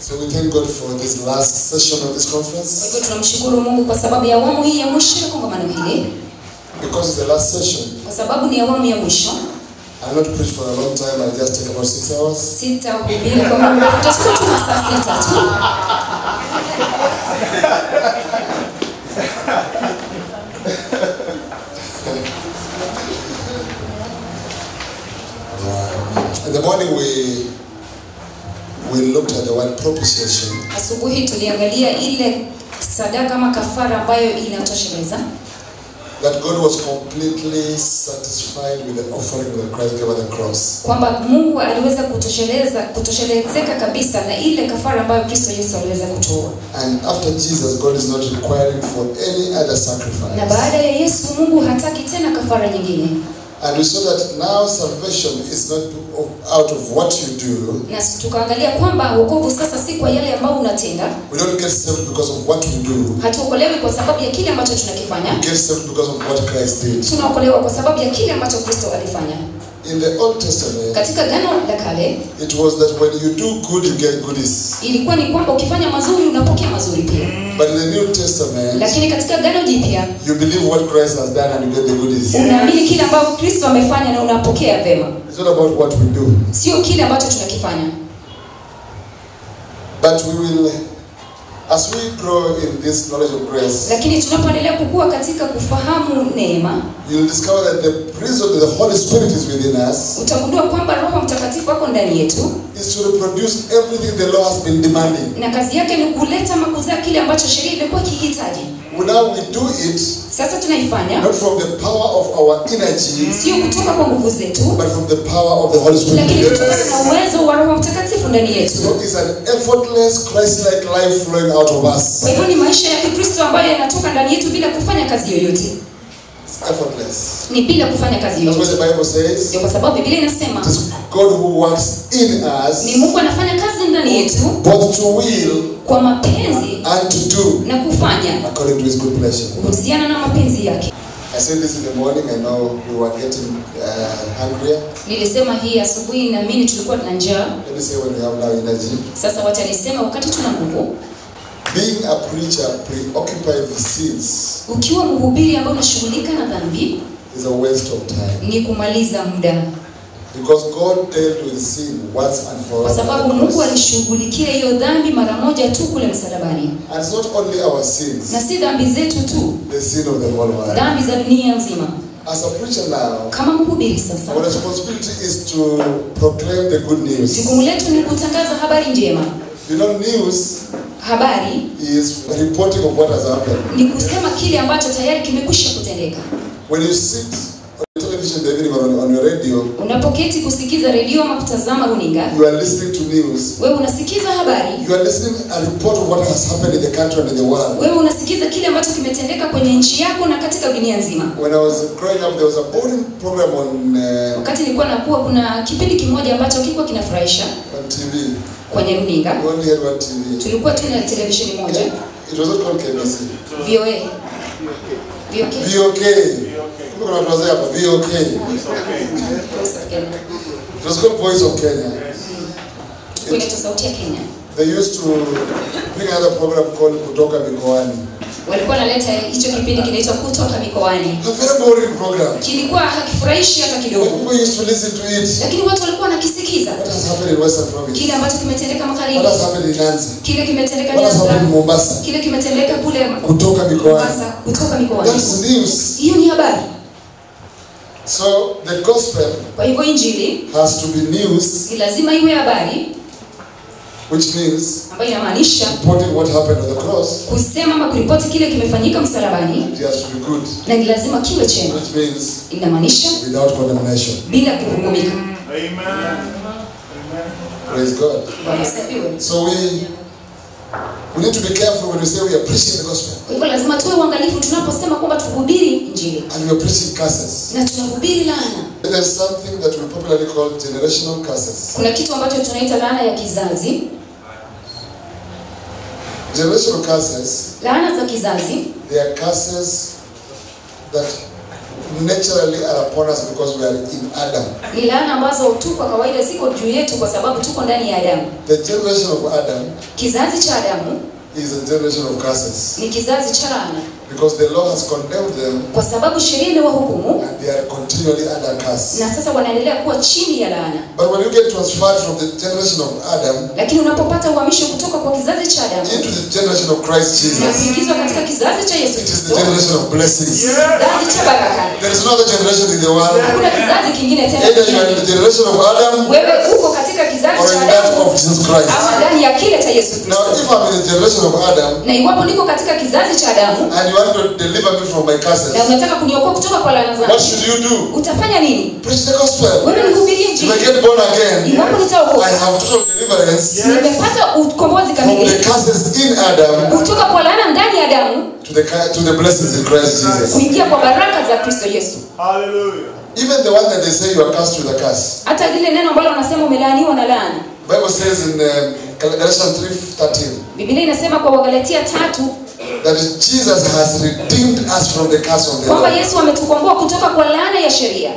So we thank God for this last session of this Kwa conference. hivyo tunamshukuru Mungu kwa sababu ya awamu hii ya mwisho ya kongamano hili, Because it's the last session, kwa sababu ni awamu ya mwisho. I'll not preach for a long time, I'll just take about six hours. Sitahubiri kwa muda mrefu, tutachukua tu masaa sita tu. In the morning we we looked at the word propitiation. Asubuhi tuliangalia ile sadaka ama kafara ambayo inatosheleza That God was completely satisfied with the offering that Christ gave at the cross. kwamba Mungu aliweza kutosheleza kutoshelezeka kabisa na ile kafara ambayo Kristo Yesu aliweza kutoa, And after Jesus, God is not requiring for any other na sacrifice. baada ya Yesu Mungu hataki tena kafara nyingine, And we saw that now salvation is not out of what you do. na tukaangalia kwamba wokovu sasa si kwa yale ambayo unatenda. We don't get saved because of what we do. Hatuokolewi kwa sababu ya kile ambacho tunakifanya, We get saved because of what Christ did. tunaokolewa kwa sababu ya kile ambacho Kristo alifanya. In the Old Testament, Katika Agano la Kale it was that when you do good, you get goodies. ilikuwa ni kwamba ukifanya mazuri unapokea mazuri pia, But in the New Testament, lakini katika Agano Jipya you believe what Christ has done and you get the goodies. unaamini kile ambacho Kristo amefanya na unapokea vema, It's not about what we do. sio kile ambacho tunakifanya. But we will, as we grow in this knowledge of grace, Lakini tunapoendelea kukua katika kufahamu neema, you'll discover that the reason that the Holy Spirit is within us utagundua kwamba Roho Mtakatifu ako ndani yetu is to reproduce everything the law has been demanding. na kazi yake ni kuleta ama kuzaa kile ambacho sheria imekuwa ikihitaji. Now we do it Sasa tunaifanya not from the power of our energy, sio kutoka kwa nguvu zetu, but from the power of the Holy Spirit. lakini within kutokana na us. uwezo wa Roho Mtakatifu ndani yetu. So it's an effortless, Christ-like life flowing out of us. Kwa hivyo ni maisha ya Kikristo ambayo yanatoka ndani yetu bila kufanya kazi yoyote, It's effortless. ni bila kufanya kazi That's what yoyote. the Bible says. Ndio kwa sababu Biblia inasema It is God who works in us ni Mungu anafanya kazi ndani yetu both to will kwa mapenzi and to do na kufanya according to his good pleasure. kuhusiana na mapenzi yake. I said this in the morning. I know we were getting uh, hungrier. Nilisema hii asubuhi, naamini tulikuwa tuna njaa. Let me say when we have now energy. Sasa wacha nisema, wakati tuna nguvu, Being a preacher preoccupied with sins ukiwa mhubiri ambaye unashughulika na dhambi, is a waste of time. ni kumaliza muda, Because God dealt with sin once and for all. kwa sababu on the Mungu cross. alishughulikia hiyo dhambi mara moja tu kule msalabani, And it's not only our sins, na si dhambi zetu tu, the sin of the whole world. dhambi za dunia nzima. As a preacher now, Kama mhubiri sasa, our responsibility is to proclaim the good news. jukumu letu ni kutangaza habari njema. You know, news Habari is reporting of what has happened. ni kusema kile ambacho tayari kimekwisha kutendeka. When you sit on television in the evening or on, on your radio, Unapoketi kusikiza redio ama kutazama runinga, you are listening to news. wewe unasikiza habari, You are listening a report of what has happened in the country and in the world. wewe unasikiza kile ambacho kimetendeka kwenye nchi yako na katika dunia nzima. When I was growing up, there was a boring program on uh, Wakati nilikuwa nakuwa, kuna kipindi kimoja ambacho kilikuwa kinafurahisha on TV. kwenye runinga. We only had one TV. Tulikuwa tu na televisheni moja, It was not called KBC. VOA. VOK. VOK. Kumbe kuna watu wazee hapa. VOK. It was called Voice of Kenya. Ilikuwa inaitwa Sauti ya Kenya. They used to bring another program called Kutoka Mikoani. Walikuwa wanaleta hicho kipindi kinaitwa Kutoka Mikoani. A very boring program. Kilikuwa hakifurahishi hata But kidogo, people used to listen to it. lakini watu walikuwa wanakisikiza What has happened in Western Province? kile ambacho kimetendeka magharibi, What has happened in Nyanza? kile kimetendeka What has happened in Nyanza, Mombasa? kile kimetendeka kule Kutoka Mikoani. Mombasa, kutoka mikoani. That's news. Hiyo ni habari. So the gospel Kwa hivyo injili has to be news, ni lazima iwe habari, which means ambayo inamaanisha reporting what happened on the cross. kusema ama kuripoti kile kimefanyika msalabani, It has to be good, na ni lazima kiwe chema, which means inamaanisha without condemnation. bila kuhukumika. Praise God. Bwana asifiwe. So we we need to be careful when we say we are preaching the gospel Kwa hivyo lazima tuwe uangalifu tunaposema kwamba tuhubiri injili and we are preaching curses. na tunahubiri laana. There is something that we popularly call generational curses. Kuna kitu ambacho tunaita laana ya kizazi. Generational curses, Laana za kizazi they are curses that naturally are upon us because we are in Adam. ni laana ambazo tu kwa kawaida ziko juu yetu kwa sababu tuko ndani ya adamu The generation of Adam kizazi cha adamu is a generation of curses ni kizazi cha laana because the law has condemned them kwa sababu sheria imewahukumu and they are continually under curse. na sasa wanaendelea kuwa chini ya laana But when you get transferred from the generation of Adam lakini unapopata uhamisho kutoka kwa kizazi cha adamu into the generation of Christ na Jesus, kuingizwa katika kizazi cha yesu it is the kristo generation of blessings. kizazi cha baraka There is no other generation in the world. hakuna kizazi kingine tena Either you are in duniani. the generation of Adam wewe uko katika kizazi or cha in that adamu of Jesus Christ. ama ndani ya kile cha yesu Now, kristo if I'm in the generation of Adam na iwapo niko katika kizazi cha adamu and you want to deliver me from my curses, na unataka kuniokoa kutoka kwa laana what zangu should you do? utafanya nini Preach the gospel. wewe nihubirie If I injili get born again, iwapo nitaokoka I have total deliverance nimepata ukombozi from the kamili curses in Adam kutoka kwa laana ndani ya damu to the cu- to the blessings in Christ Jesus. kuingia kwa baraka za kristo yesu Hallelujah. Even the one that they say you are cursed with a curse. hata lile neno ambalo wanasema umelaaniwa na laana Bible says in um, Galatians 3:13 biblia inasema kwa wagalatia tatu that Jesus has redeemed us from the curse of the kwamba law. yesu ametukomboa kutoka kwa laana ya sheria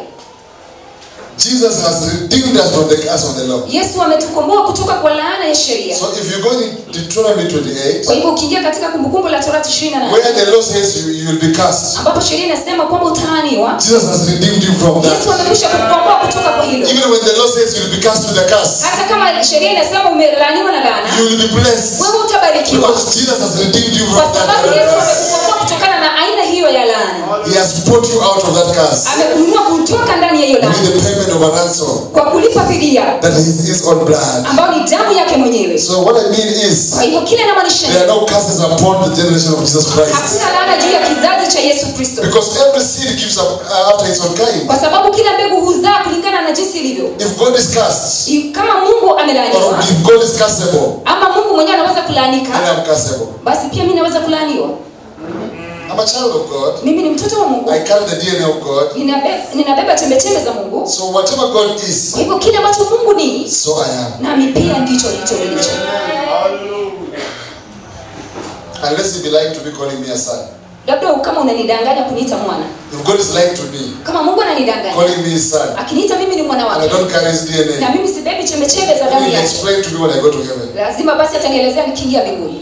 Jesus has redeemed us from the curse of the law. yesu ametukomboa kutoka kwa laana ya sheria So if you go in Deuteronomy 28, kwa hivyo ukiingia katika kumbukumbu la torati ishirini na where nane the law says you, you will be cursed, ambapo sheria inasema kwamba utaaniwa Jesus has redeemed you from yesu that. amekwisha kukukomboa kutoka kwa hilo Even when the law says you will be cursed with a curse, hata kama sheria inasema umelaaniwa na laana you will be blessed wewe utabarikiwa because Jesus has redeemed you kwa from sababu yesu that. amekukomboa kutokana na aina hiyo ya laana He has brought you out of that curse amekununua kutoka ndani ya hiyo laana with the payment of a ransom kwa kulipa fidia that is his own blood. ambayo ni damu yake mwenyewe So what I mean is, kwa hivyo kile namaanisha there are no curses upon the generation of Jesus Christ. hakuna laana juu ya kizazi cha yesu kristo Because every seed gives up uh, after its own kind. kwa sababu kila mbegu huzaa kulingana na jinsi ilivyo If God is cursed, I- kama mungu or amelaaniwa if God is curseable, ama mungu mwenyewe anaweza then kulaanika I'm curseable. basi pia mi naweza kulaaniwa I'm a child of God. mimi ni mtoto wa mungu I carry the DNA of God. Ninabe- ninabeba chembechembe za mungu So whatever God is, kwa hivyo kile ambacho mungu ni so I am. nami pia ndicho ndicho nilicho Hallelujah. Unless He be lying to me, calling me a son. labda kama unanidanganya kuniita mwana If God is lying to me, kama mungu ananidanganya calling me his son, akiniita mimi ni mwana and I wake don't carry his na DNA, mimi sibebi chembechembe za then damu He'll yake explain to me when I go to heaven. lazima basi atanielezea nikiingia mbinguni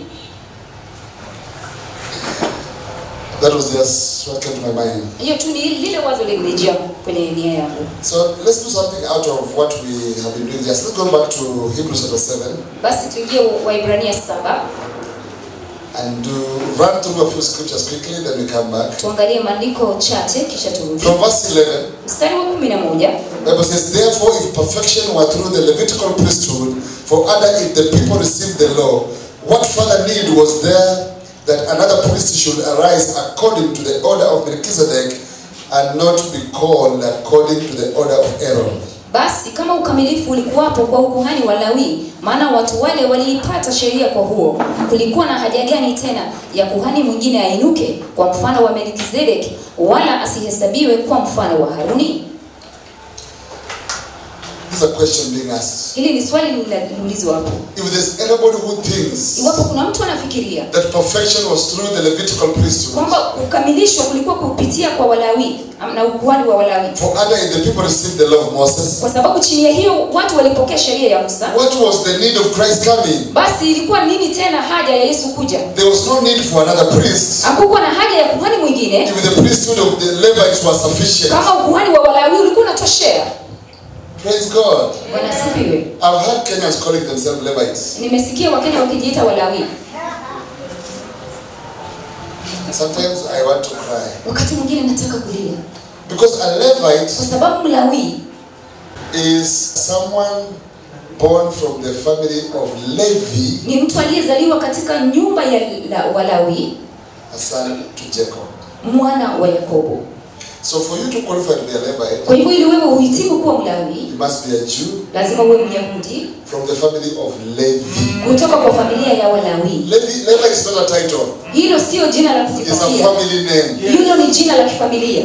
That was just what came to my mind. hiyo tu ni lile wazo lilinijia kwenye nia yangu So let's do something out of what we have been doing. Just let's go back to Hebrews chapter 7 basi tuingie waibrania saba and do run through a few scriptures quickly, then we come back. tuangalie maandiko chache kisha turudi From verse 11, mstari wa kumi na moja Bible says, Therefore, if perfection were through the Levitical priesthood, for other if the people received the law, what further need was there that another priest should arise according to the order of Melchizedek and not be called according to the order of Aaron? basi kama ukamilifu ulikuwapo kwa ukuhani wa lawi maana watu wale waliipata sheria kwa huo kulikuwa na haja gani tena ya kuhani mwingine ainuke kwa mfano wa melkizedeki wala asihesabiwe kwa mfano wa haruni This is a question being asked. hili ni swali linaulizwa hapo If there's anybody who thinks iwapo kuna mtu anafikiria that perfection was through the Levitical priesthood, kwamba kukamilishwa kulikuwa kupitia kwa walawi am- na ukuhani wa walawi for other if the people received the law of Moses, kwa sababu chini ya hiyo watu walipokea sheria ya musa what was the need of Christ coming? basi ilikuwa nini tena haja ya yesu kuja There was no need for another priest. hakukuwa na haja ya kuhani mwingine If the priesthood of the Levites was sufficient. kama ukuhani wa walawi ulikuwa unatoshea Praise God. bwana asifiwe I've heard Kenyans calling themselves Levites. nimesikia wakenya wakijiita walawi Sometimes I want to cry. wakati mwingine nataka kulia Because a Levite kwa sababu mlawi is someone born from the family of Levi, ni mtu aliyezaliwa katika nyumba ya la, walawi a son to Jacob. mwana wa yakobo So for you to qualify to be a Levite, kwa hivyo ili wewe uhitimu kuwa mlawi you must be a Jew lazima uwe myahudi from the family of Levi. kutoka kwa familia ya walawi Levi, Levi is not a title. hilo sio jina la It's a kujipatia family name. hilo ni jina la kifamilia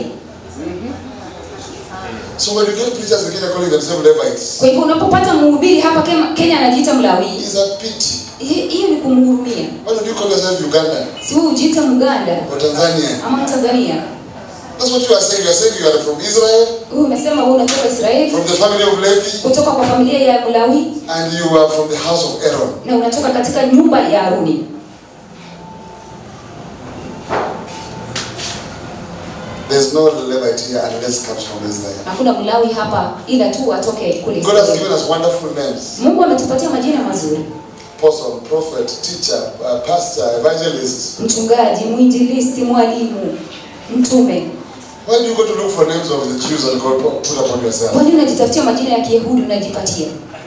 So when you get preachers in Kenya calling themselves Levites, kwa hivyo unapopata mhubiri hapa Kema- kenya anajiita mlawi it's a pity. hi- hiyo ni kumhurumia Why don't you call yourself Uganda si wewe ujiita mganda or Tanzania? ama tanzania That's what you are saying. You are saying you are from Israel, Huyu umesema wewe unatoka Israeli, from the family of Levi, kutoka kwa familia ya Mlawi and you are from the house of Aaron. na unatoka katika nyumba ya Haruni. There's no Levite here unless it comes from Israel. Hakuna Mlawi hapa ila tu atoke kule God has Israeli. given us wonderful names. Mungu ametupatia majina mazuri: Apostle, prophet, teacher, uh, pastor, evangelist. mchungaji, mwinjilisti, mwalimu, mtume. Why do you go to look for names of the Jews and God put upon yourself? Kwani unajitafutia majina ya Kiyahudi unajipatia?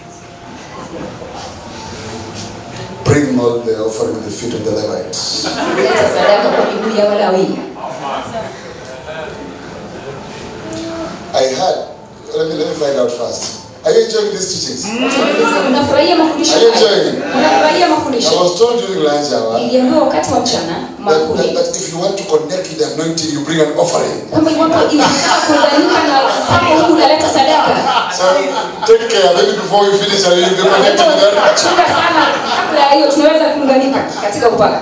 Bring all the offering at the feet of the Levites. Leta sadaka kwa miguu ya Walawi. I heard. Let me let me find out first. Are you enjoying these teachings? Unafurahia mafundisho Are you haya? enjoying? Unafurahia I mafundisho? was told during lunch hour Niliambiwa wakati wa mchana that, makuli that, that if you want to connect with the anointing, you bring an offering. kwamba iwapo inataka kuunganika na upako huu unaleta sadaka. So take care. Maybe before we finish, I will be Kwa hivyo, connected with that. chunga sana, kabla ya hiyo tunaweza kuunganika katika upako.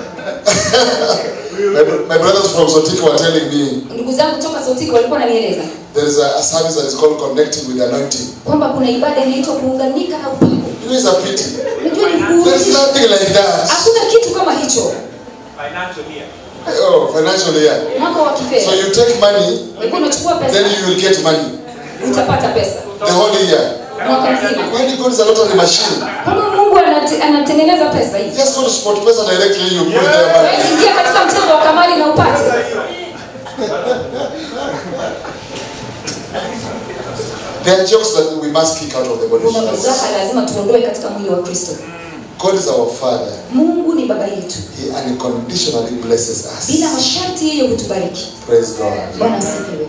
My, my brothers from Sotiko were telling me Ndugu zangu toka Sotiko walikuwa wananieleza there is a, a service that is called connecting with the anointing. kwamba kuna ibada inaitwa kuunganika na upako. You know, it's a pity. Unajua ni There is kuunganisha. nothing like that. Hakuna kitu kama hicho Financial year. Oh, financial year. mwaka wa So kifedha. you take money, Kwa hivyo unachukua pesa, then you will get money utapata pesa the whole year. mwaka mzima. When God is a lottery machine, Kama Mungu anate- anatengeneza pesa hizi, just go to sport pesa directly, you put it there. wewe money. ingia katika mchezo wa kamari na upate. There are jokes that we must kick out of the body. Kuna mzaha lazima tuondoe katika mwili wa Kristo. God is our Father. Mungu ni baba yetu, He unconditionally blesses bila us. masharti yeye hutubariki. Praise God. Bwana asifiwe.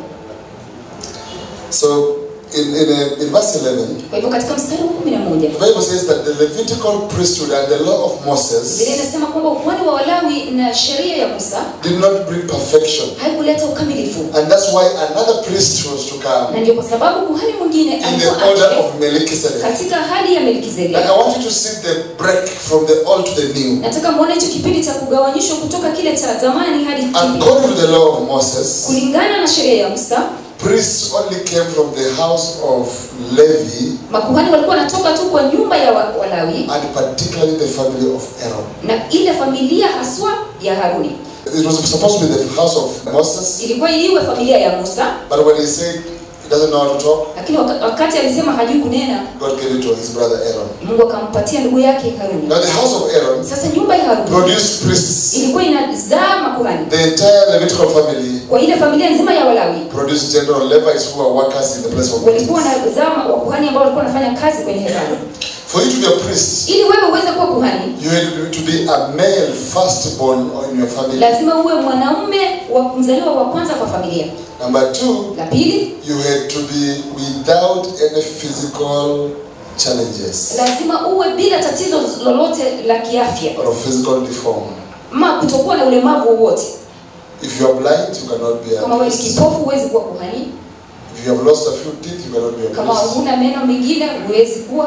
So in, in, uh, in verse 11, Kwa hivyo katika mstari wa kumi na moja the Bible says that the Levitical priesthood and the law of Moses Biblia inasema kwamba ukuhani wa Walawi na sheria ya Musa did not bring perfection. haikuleta ukamilifu, And that's why another priest was to come na ndio kwa sababu kuhani mwingine in the alikuwa order aje of Melchizedek. katika hali ya And Melkizedeki. I want you to see the break from the old to the new. Nataka muone hicho kipindi cha kugawanyishwa kutoka kile cha zamani hadi kipya. According to the law of Moses, Kulingana na sheria ya Musa, priests only came from the house of Levi makuhani walikuwa wanatoka tu kwa nyumba ya wa- Walawi and particularly the family of Aaron. na ile familia haswa ya Haruni. It was supposed to be the house of Moses, Ilikuwa iwe familia ya Musa, but when he said he doesn't know how to talk, lakini waka- wakati alisema hajui kunena, God gave it to his brother Aaron. Mungu akampatia ndugu yake Haruni. Now the house of Aaron Sasa nyumba ya Haruni produced priests. ilikuwa inazaa makuhani. The entire Levitical family Kwa ile familia nzima ya Walawi produced general Levites who are workers in the place of walikuwa meetings. wanazaa wakuhani ambao walikuwa wanafanya kazi kwenye hekalu. For you to be a priest, Ili wewe uweze kuwa kuhani, you had to be a male firstborn in your family. lazima uwe mwanaume wa mzaliwa wa kwanza kwa familia. Number two, La pili, you had to be without any physical challenges lazima uwe bila tatizo lolote la kiafya or physical deform. ama kutokuwa na ulemavu wowote. If you are blind, you cannot be a Kama wewe ni priest. kipofu, huwezi kuwa kuhani. If you have lost a few teeth, you cannot be a Kama priest. huna meno mengine, huwezi kuwa.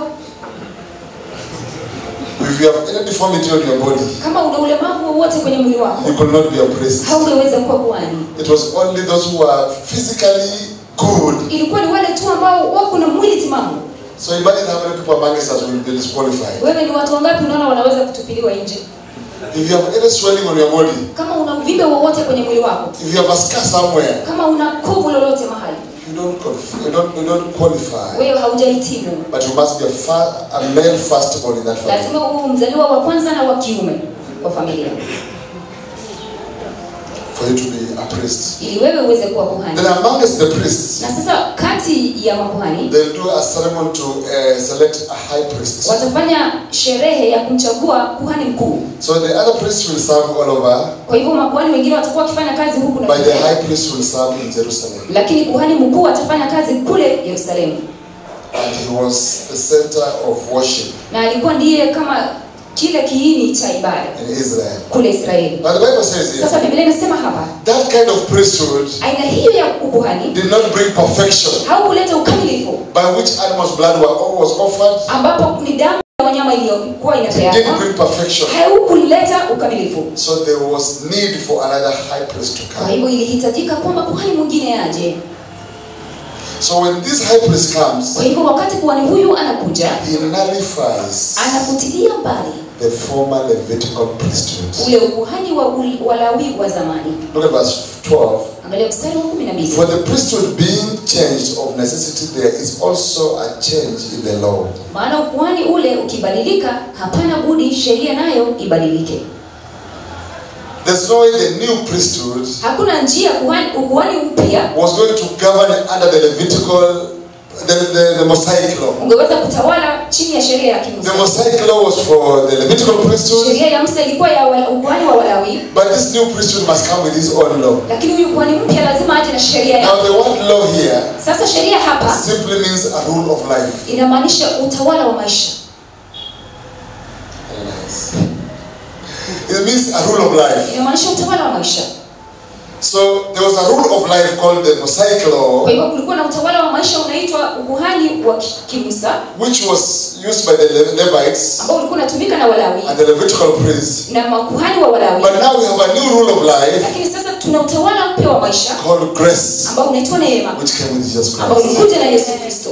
If you have any deformity on your body, Kama una ulemavu wowote kwenye mwili wako, you could not be a priest. haungeweza kuwa kuhani. It was only those who are physically good. Ilikuwa ni wale tu ambao wako na mwili timamu. So imagine how many people among us will be disqualified. Wewe ni watu wangapi unaona wanaweza kutupiliwa nje? If you have any swelling on your body, Kama una uvimbe wowote kwenye mwili wako, if you have a scar somewhere, kama una kovu lolote mahali, you don't conf- you don't you don't qualify. wewe haujahitimu. But you must be a, fa- a male firstborn in that family. Lazima uwe mzaliwa wa kwanza na wa kiume kwa familia, for you to be a priest. ili wewe uweze kuwa kuhani. Then amongst the priests, Na sasa kati ya makuhani they'll do a ceremony to uh, select a high priest. watafanya sherehe ya kumchagua kuhani mkuu. So the other priests will serve all over, Kwa hivyo makuhani wengine watakuwa wakifanya kazi huku na but the kule, high priest will serve in Jerusalem. lakini kuhani mkuu atafanya kazi kule Yerusalemu, And he was the center of worship na alikuwa ndiye kama kile kiini cha ibada in Israel. kule Israeli. Now the Bible says here, Sasa Biblia inasema hapa, that kind of priesthood aina hiyo ya ukuhani did not bring perfection, haukuleta ukamilifu, by which animals' blood were, was offered, ambapo ni damu ya wanyama iliyokuwa It didn't inapeanwa bring perfection. haukuleta ukamilifu So there was need for another high priest to kwa come. hivyo ilihitajika kwamba kuhani mwingine aje So when this high priest comes, kwa hivyo wakati kuhani huyu anakuja he nullifies anafutilia mbali the former Levitical priesthood. ule ukuhani wa ul- walawi wa zamani Look at verse 12. angalia mstari wa kumi na mbili For the priesthood being changed of necessity, there is also a change in the law. maana ukuhani ule ukibadilika hapana budi sheria nayo ibadilike There's no way the new priesthood hakuna njia kuhani, ukuhani mpya was going to govern under the Levitical, the, the, the Mosaic law. ungeweza kutawala chini ya sheria ya The kimusa Mosaic law was for the Levitical priesthood, sheria ya musa ilikuwa ya wa- ukuhani wa walawi but this new priesthood must come with his own law. lakini huyu kuhani mpya lazima aje na sheria Now, yake the word law here sasa sheria hapa simply means a rule of life. inamaanisha utawala wa maisha Very nice. It means a rule of life. inamaanisha utawala wa maisha So there was a rule of life called the Mosaic law, kwa hivyo kulikuwa na utawala wa maisha unaitwa ukuhani wa ki- kimusa which was used by the Le- Levites ambao ulikuwa unatumika na walawi and the Levitical priests. na makuhani wa walawi But now we have a new rule of life lakini sasa tuna utawala mpya wa maisha called grace, ambao unaitwa neema which came with Jesus ambao Christ. ulikuja na yesu kristo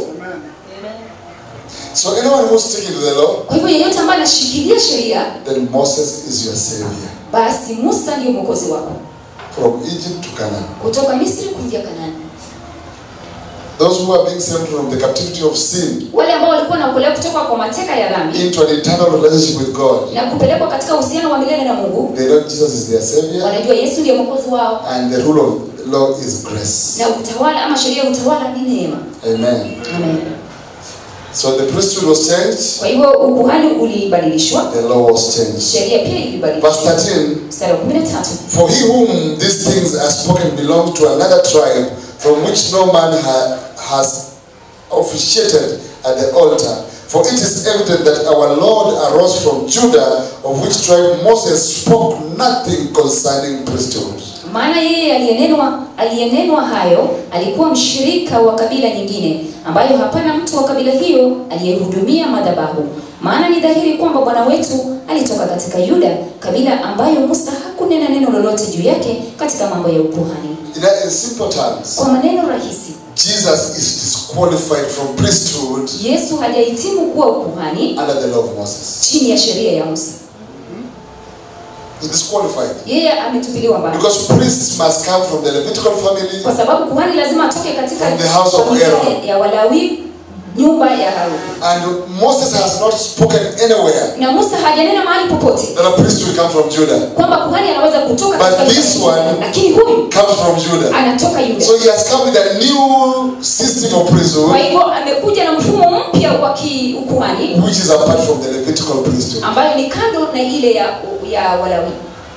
So anyone who's sticking to the law, kwa hivyo yeyote ambaye anashikilia sheria then Moses is your savior. basi musa ndiyo mwokozi wako From Egypt to Canaan. kutoka misri kuingia kanani Those who are being saved from the captivity of sin wale ambao walikuwa wanaokolewa kutoka kwa mateka ya dhambi into an eternal relationship with God. na kupelekwa katika uhusiano wa milele na mungu They know Jesus is their savior wanajua yesu ndiye mwokozi wao and the rule of law is grace. na utawala ama sheria ya utawala ni neema Amen. Amen. So the priesthood was changed, kwa hivyo ukuhani ulibadilishwa the law was changed. sheria pia ilibadilishwa Verse 13 mstari wa kumi na tatu For he whom these things are spoken belongs to another tribe from which no man ha- has officiated at the altar. For it is evident that our Lord arose from Judah, of which tribe Moses spoke nothing concerning priesthood. maana yeye aliyenenwa aliyenenwa hayo alikuwa mshirika wa kabila nyingine ambayo hapana mtu wa kabila hiyo aliyehudumia madhabahu maana ni dhahiri kwamba bwana wetu alitoka katika yuda kabila ambayo musa hakunena neno lolote juu yake katika mambo ya ukuhani In, in simple terms, kwa maneno rahisi Jesus is disqualified from priesthood yesu hajahitimu kuwa ukuhani under the law of Moses. chini ya sheria ya musa He's disqualified. yeye ametupiliwa mbali Because priests must come from the Levitical family kwa sababu kuhani lazima atoke katika From the house of familia Aaron. ya walawi nyumba ya haruni and Moses has not spoken anywhere na musa hajanena mahali popote that a priest will come from Judah. kwamba kuhani anaweza kutoka But katika this nyumba ya one- lakini huyu Comes from Judah. anatoka yuda So he has come with a new system of kwa priesthood hivyo amekuja na mfumo mpya wa kiukuhani which is apart from the Levitical priesthood. ambayo ni kando na ile ya, ya walawi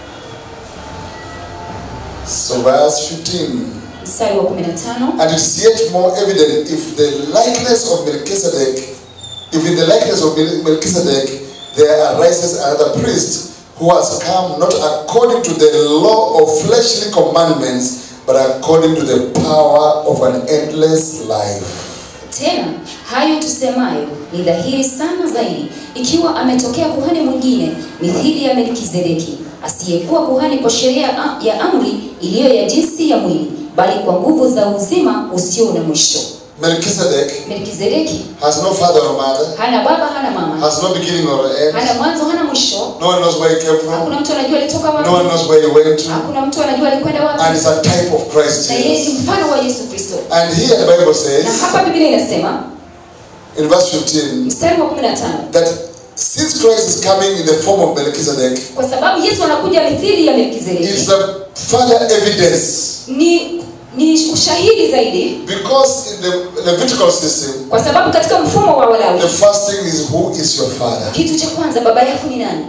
So verse 15. mstari wa 15 And it is yet more evident if the likeness of Melchizedek, if in the likeness of Mel- Melchizedek there arises another priest who has come not according to the law of fleshly commandments, but according to the power of an endless life. tena hayo tusemayo ni dhahiri sana zaidi ikiwa ametokea kuhani mwingine mithili ya melkizedeki asiyekuwa kuhani kwa sheria ya- ya amri iliyo ya jinsi ya mwili bali kwa nguvu za uzima usio na mwisho Melchizedek melkizedeki has no father or mother, hana baba hana mama has no beginning or end. hana mwanzo hana mwisho No one knows where he came from. hakuna mtu anajua alitoka No one wapi knows where he went to. hakuna mtu anajua alikwenda And wapi it's a type of Christ na yeye ni Jesus. mfano wa yesu kristo And here the Bible na says hapa biblia inasema in verse 15 mstari wa 15 that since Christ is coming in the form of Melchizedek, kwa sababu yesu anakuja mithili ya melkizedeki it's a further evidence ni ni ushahidi zaidi because in the Levitical system, kwa sababu katika mfumo wa walawi the first thing is who is your father? kitu cha kwanza baba yako ni nani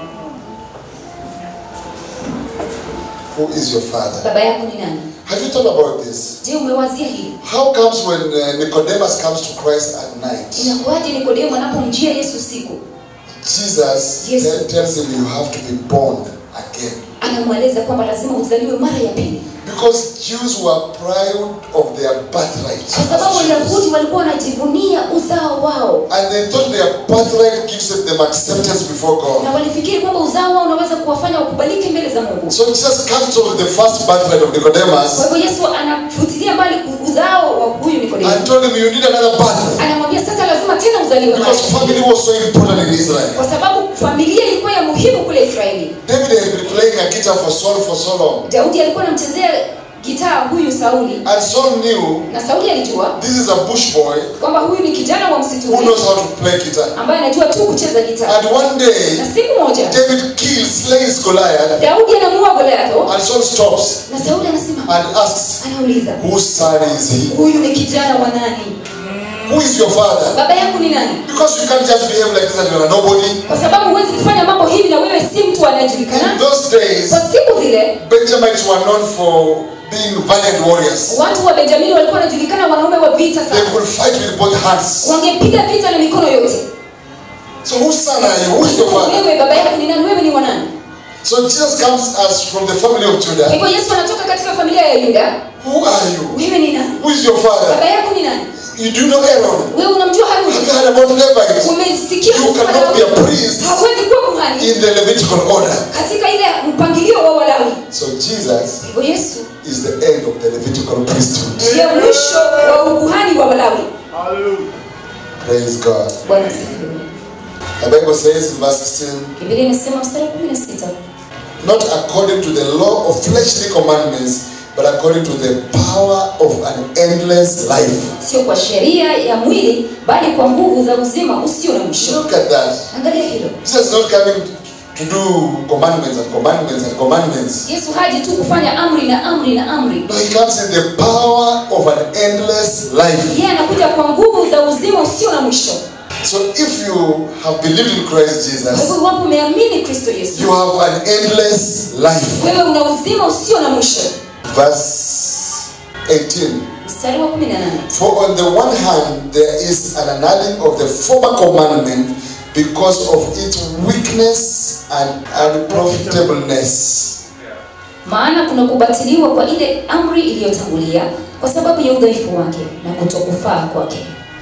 Who is your father? baba yako ni nani Have you thought about this? je umewazia hili How comes when uh, Nicodemus comes to Christ at night, inakuwaje nikodemo anapomjia yesu usiku Jesus Yes. tell- tells him you have to be born again. anamweleza kwamba lazima uzaliwe mara ya pili Because Jews were proud of their birthright. kwa sababu wayahudi walikuwa wanajivunia uzao wao And they thought their birthright gives them acceptance before God. na walifikiri kwamba uzao wao unaweza kuwafanya wakubalike mbele za mungu So Jesus cancelled the first birthright of Nicodemus kwa hivyo yesu anafutilia mbali uzao wa huyu and nikodemo told him, You need another birth. anamwambia sasa lazima tena uzaliwe Because mara. family was so important in Israel. kwa sababu familia ilikuwa ya muhimu kule israeli David had been playing a guitar for Saul for so long. daudi alikuwa anamchezea gitaa huyu sauli And Saul knew na sauli alijua this is a bush boy kwamba huyu ni kijana wa who msituni knows how to play guitar. ambaye anajua tu kucheza gitaa And one day, na siku moja David kills, slays Goliath, daudi anamuua goliatho and Saul stops na sauli anasema and asks, anauliza Whose son is he? huyu ni kijana wa nani Who is your father? baba yangu ni nani Because you can't just behave like this and you're a nobody. kwa sababu huwezi kufanya mambo hivi na wewe si mtu In anayejulikana those days, kwa siku zile Benjamites were known for being valiant warriors. watu wa benjamini walikuwa wanajulikana wanaume wa vita They sana could fight with both hands. wangepiga vita na mikono yote So whose son are you? Who is your father? wewe baba yako ni nani wewe ni wanani So Jesus comes as from the family of kwa Judah. hivyo yesu anatoka katika familia ya yuda Who are you? wewe ni nani Who is your father? baba yako ni nani You do know Aaron. wewe unamjua Have haruni you heard about Levites? umesikia You kuhusu cannot be a Walawi? priest hawezi kuwa kuhani in the Levitical order. katika ile mpangilio wa walawi So Jesus hivyo yesu is the end of the Levitical priesthood. ndiye mwisho wa ukuhani wa walawi Hallelujah. Praise God. bwana asifiwe The Bible says in verse 16, biblia inasema mstari wa kumi na sita not according to the law of fleshly commandments, but according to the power of an endless life. sio kwa sheria ya mwili bali kwa nguvu za uzima usio na mwisho Look at that. angalia hilo Jesus is not coming to do commandments and commandments and commandments. yesu haji tu kufanya amri na amri na amri No, he comes in the power of an endless life. yeye anakuja kwa nguvu za uzima usio na mwisho So if you have believed in Christ kwa hivyo Jesus, iwapo umeamini kristo yesu you have an endless life. wewe una uzima usio na mwisho Verse 18. mstari wa kumi na nane For on the one hand, there is an annulling of the former commandment because of its weakness and unprofitableness. maana kuna kubatiliwa kwa ile amri iliyotangulia kwa sababu ya udhaifu wake na kutokufaa kwake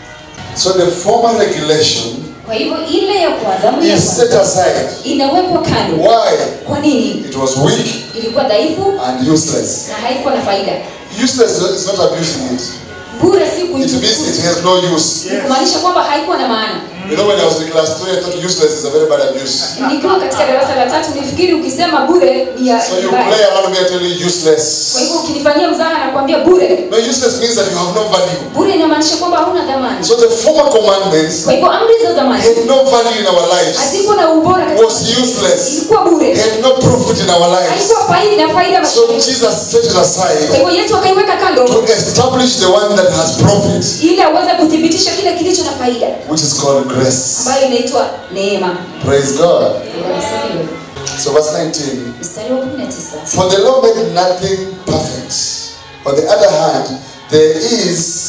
So the former regulation kwa hivyo ile ya kwanza amri ya is set kwanza aside. inawekwa kando Why? kwa nini It was weak ilikuwa dhaifu and useless. na haikuwa na faida Useless is not abusing it. bure si It means it kuitukuza has no use. ni kumaanisha kwamba haikuwa na maana You know, when I was in class 3, I thought useless is a very bad abuse. nikiwa katika darasa la tatu nifikiri ukisema bure ni ya So you mbaya. play around me and tell you useless. kwa hivyo ukinifanyia mzaha nakwambia bure No, useless means that you have no value. bure inamaanisha kwamba hauna dhamani So the former commandments kwa hivyo amri za zamani had no value in our lives. hazikuwa na ubora katika Was useless. ilikuwa bure Had no profit in our lives. haikuwa faidi na faida So maishani. Jesus set it kwa aside hivyo yesu akaiweka kando to establish the one that has profit, ili aweze kuthibitisha kile kilicho na faida which is called grace. ambayo inaitwa neema Praise God. Wanasema So verse 19. mstari wa 19 For the law made nothing perfect. On the other hand, there is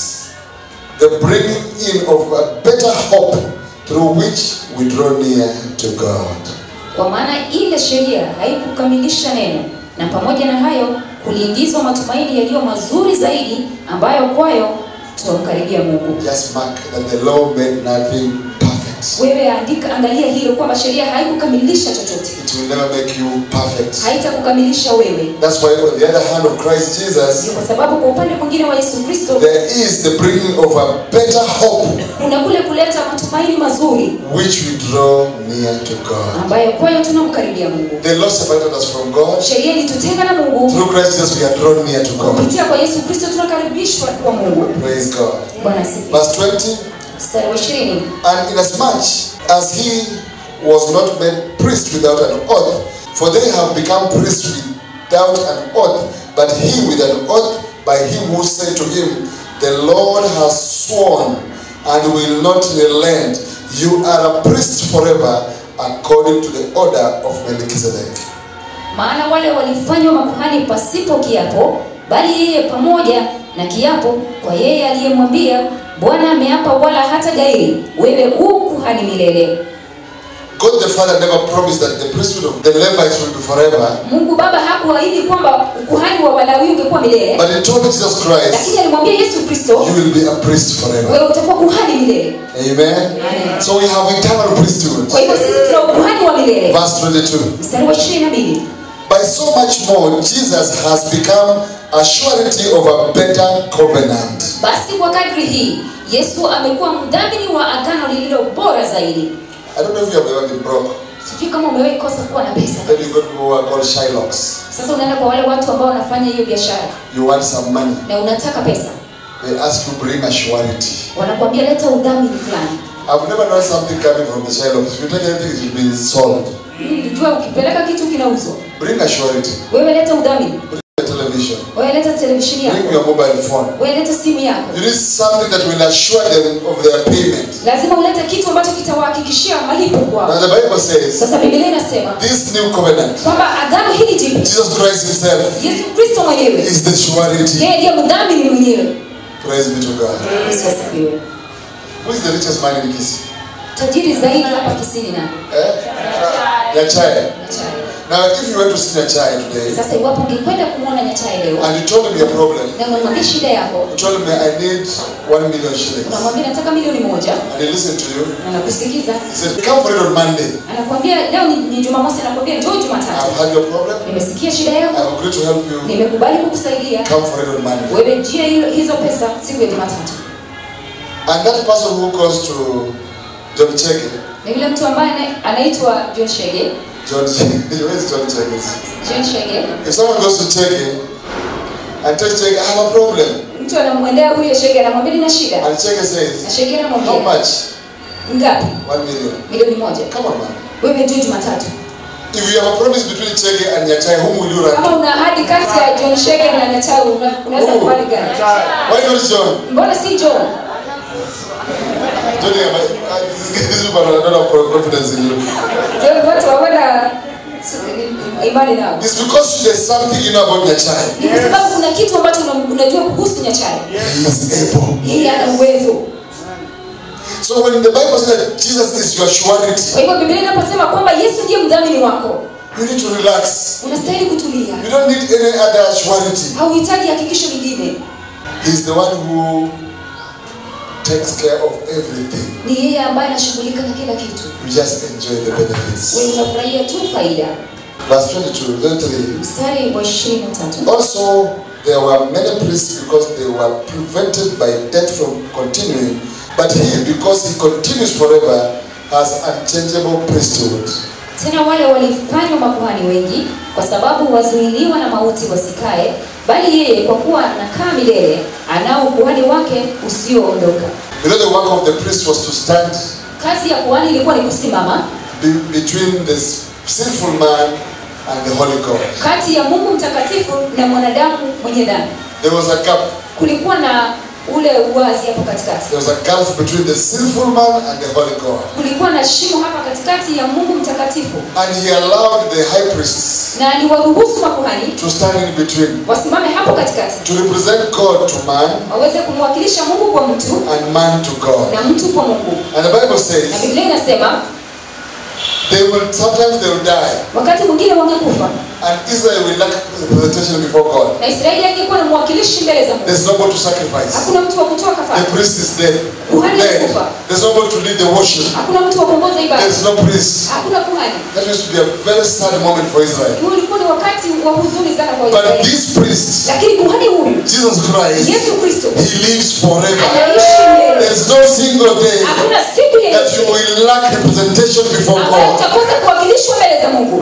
the bringing in of a better hope through which we draw near to God. kwa maana ile sheria haikukamilisha neno na pamoja na hayo kuliingizwa matumaini yaliyo mazuri zaidi ambayo kwayo tutamkaribia mungu Just mark that the law made nothing perfect. wewe andika angalia hilo kwamba sheria haikukamilisha chochote It will never make you perfect. haitakukamilisha wewe That's why on the other hand of Christ Jesus, Ndio kwa sababu kwa upande mwingine wa yesu kristo there is the bringing of a better hope kuna kule kuleta matumaini mazuri which we draw near to God. ambayo kwayo tunamkaribia mungu The law separated us from God. sheria ilitutenga na mungu Through Christ Jesus, we are drawn near to God. kupitia kwa yesu kristo tunakaribishwa kwa mungu Praise God. bwana asifiwe Verse 20. mstari wa ishirini And inasmuch as he was not made priest without an oath, for they have become priests without an oath, but he with an oath by him who said to him, The Lord has sworn and will not relent. You are a priest forever according to the order of Melchizedek. maana wale walifanywa makuhani pasipo kiapo bali yeye pamoja na kiapo kwa yeye aliyemwambia bwana ameapa wala hata gairi wewe u kuhani milele God the Father never promised that the priesthood of the Levites will be forever, Mungu Baba hakuahidi kwamba ukuhani wa Walawi ungekuwa milele, but He told Jesus Christ, lakini alimwambia Yesu Kristo, You will be a priest forever. wewe utakuwa kuhani milele. Amen. Amen. So we have eternal priesthood. Kwa hivyo sisi tuna ukuhani wa milele. Verse 22. Mstari wa 22. By so much more, Jesus has become a surety of a better covenant. Basi kwa kadri hii Yesu amekuwa mdhamini wa agano lililo bora zaidi. I don't know if you have ever been broke. Sijui kama umewahi kosa kuwa na pesa. Then you go to people who are called Shylocks. Sasa unaenda kwa wale watu ambao wanafanya hiyo biashara You want some money. na unataka pesa, They ask you bring a surety. wanakuambia leta udhamini fulani. I've never known something coming from the Shylocks. If you take anything, it will be sold. Mimi nilijua ukipeleka kitu kinauzwa. Bring a surety. Wewe leta udhamini, Bring a television. wewe leta televisheni Bring yako, your mobile phone. wewe leta simu yako. You need something that will assure them of their payment. Lazima ulete kitu ambacho kitawahakikishia malipo Now kwao. the Bible says, Sasa Biblia inasema this new covenant, kwamba agano hili jipya, Jesus Christ Himself Yesu Kristo mwenyewe is the surety. yeye ndiye mdhamini mwenyewe. Praise be to God. Yesu asifiwe. Who is the richest man in Kisii? Tajiri zaidi hapa Kisini na Eh? Nyachae. Nyachae. Now, if you went to see Nyachae today Sasa iwapo ungekwenda kumwona Nyachae leo and you told him your problem, na unamwambia shida yako, you told him I need one million shillings, unamwambia nataka milioni moja, and he listened to you, na anakusikiza, he said, Come for it on Monday. anakuambia leo ni, ni Jumamosi, anakuambia njoo Jumatatu, I've had your problem, nimesikia shida yako, I've agreed to help you. nimekubali kukusaidia, Come for it on Monday. wewe jia hilo- hizo pesa siku ya Jumatatu. And that person who goes to John Chege, Na yule mtu ambaye ana- anaitwa John Shege, John Chege, where is John Chege? John Shege, If someone goes to Chege and tells Chege, I have a problem, mtu anamwendea huyo Shege, anamwambia nina shida, and Chege na says, Shege How anamwambia much? ngapi? One million. Milioni moja. Come on, man. Wewe njoo Jumatatu. If you have a promise between Chege and Nyachae, whom will you run Kama to? una ahadi kati ya John Shege na Nyachae, una- unaweza Oh. kubali gani? Why not John? Mbona si John? Johnny, am I- uh, this is people that don't have confidence in you. John watu hawana imani nao. It's because there's something you know about Nyachae. Ni kwa sababu kuna kitu ambacho una- unajua kuhusu Nyachae. He is able. Yeye ana uwezo. So when the Bible says that Jesus is your surety, Kwa hivyo Biblia inaposema kwamba Yesu ndiye mdhamini wako, you need to relax. unastahili kutulia. You don't need any other surety. Hauhitaji hakikisho lingine. He's the one who takes care of everything. Ni yeye ambaye anashughulika na kila kitu. You just enjoy the benefits. Wewe unafurahia tu faida. Verse 22, 23. Mstari wa 23. Also, there were many priests because they were prevented by death from continuing. But he, because he continues forever, has unchangeable priesthood. Tena wale walifanywa makuhani wengi kwa sababu wazuiliwa na mauti wasikae, bali yeye kwa kuwa anakaa milele anao ukuhani wake usioondoka. You know, the work of the priest was to stand Kazi ya kuhani ilikuwa ni kusimama be, between the sinful man and the holy God. kati ya Mungu mtakatifu na mwanadamu mwenye dhambi. There was a gap. Kulikuwa na ule uwazi hapo katikati, There was a gulf between the sinful man and the holy God. kulikuwa na shimo hapa katikati ya Mungu mtakatifu, And he allowed the high priests na aliwaruhusu makuhani to stand in between, wasimame hapo katikati, to represent God to man waweze kumwakilisha Mungu kwa mtu and man to God. na mtu kwa Mungu. And the Bible Na says Biblia inasema they will sometimes they will die, wakati mwingine wangekufa and Israel will lack representation before God. na Israeli angekuwa na mwakilishi mbele za Mungu. There's nobody to sacrifice. Hakuna mtu wa kutoa The kafara, priest is dead. Kuhani dead. amekufa. There's nobody to lead the worship. hakuna mtu wa kuongoza ibada, There's no priest. hakuna kuhani. That used to be a very sad moment for Israel. Huu ulikuwa ni wakati wa huzuni sana kwa But Israeli, this priest, lakini kuhani huyu Jesus Christ, Yesu Kristo he lives forever. anaishi milele. There's no single day Hakuna siku that you yeyote will lack representation before ambayo God. utakosa kuwakilishwa mbele za Mungu.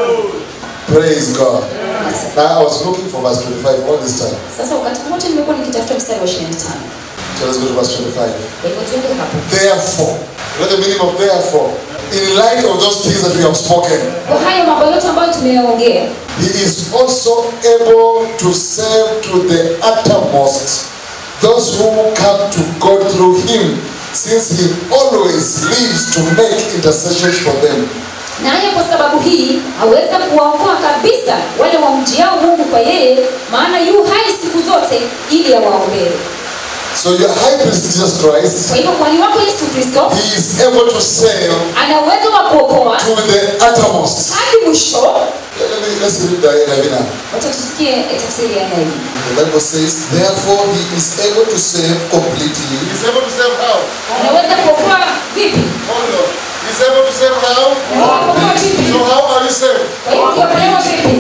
Praise God. Now I was looking for verse 25 all this time. Sasa wakati wote nimekuwa nikitafuta mstari wa 25. So let's go to verse 25. Kwa hivyo tuende hapo. Therefore, you know the meaning of therefore? In light of those things that we have spoken, Kwa hayo mambo yote ambayo tumeyaongea, He is also able to save to the uttermost those who come to God through Him, since He always lives to make intercessions for them. naye kwa sababu hii aweza kuwaokoa kabisa wale wamjiao Mungu kwa yeye, maana yu hai siku zote ili awaombee. So your high priest Jesus Christ, Kwa hivyo kuhani wako Yesu Kristo he is able to save ana uwezo wa kuokoa to the uttermost. hadi mwisho. Let me let's read the Ravina. Wacha tusikie tafsiri ya neno. The Bible says, therefore he is able to save completely He's able to save how? Anaweza kuokoa vipi? Hold on. He's able to save how? Anaweza kuokoa vipi? So how are you saved? Kwa hivyo ukiokolewa vipi?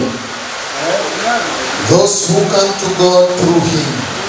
those who come to God through him.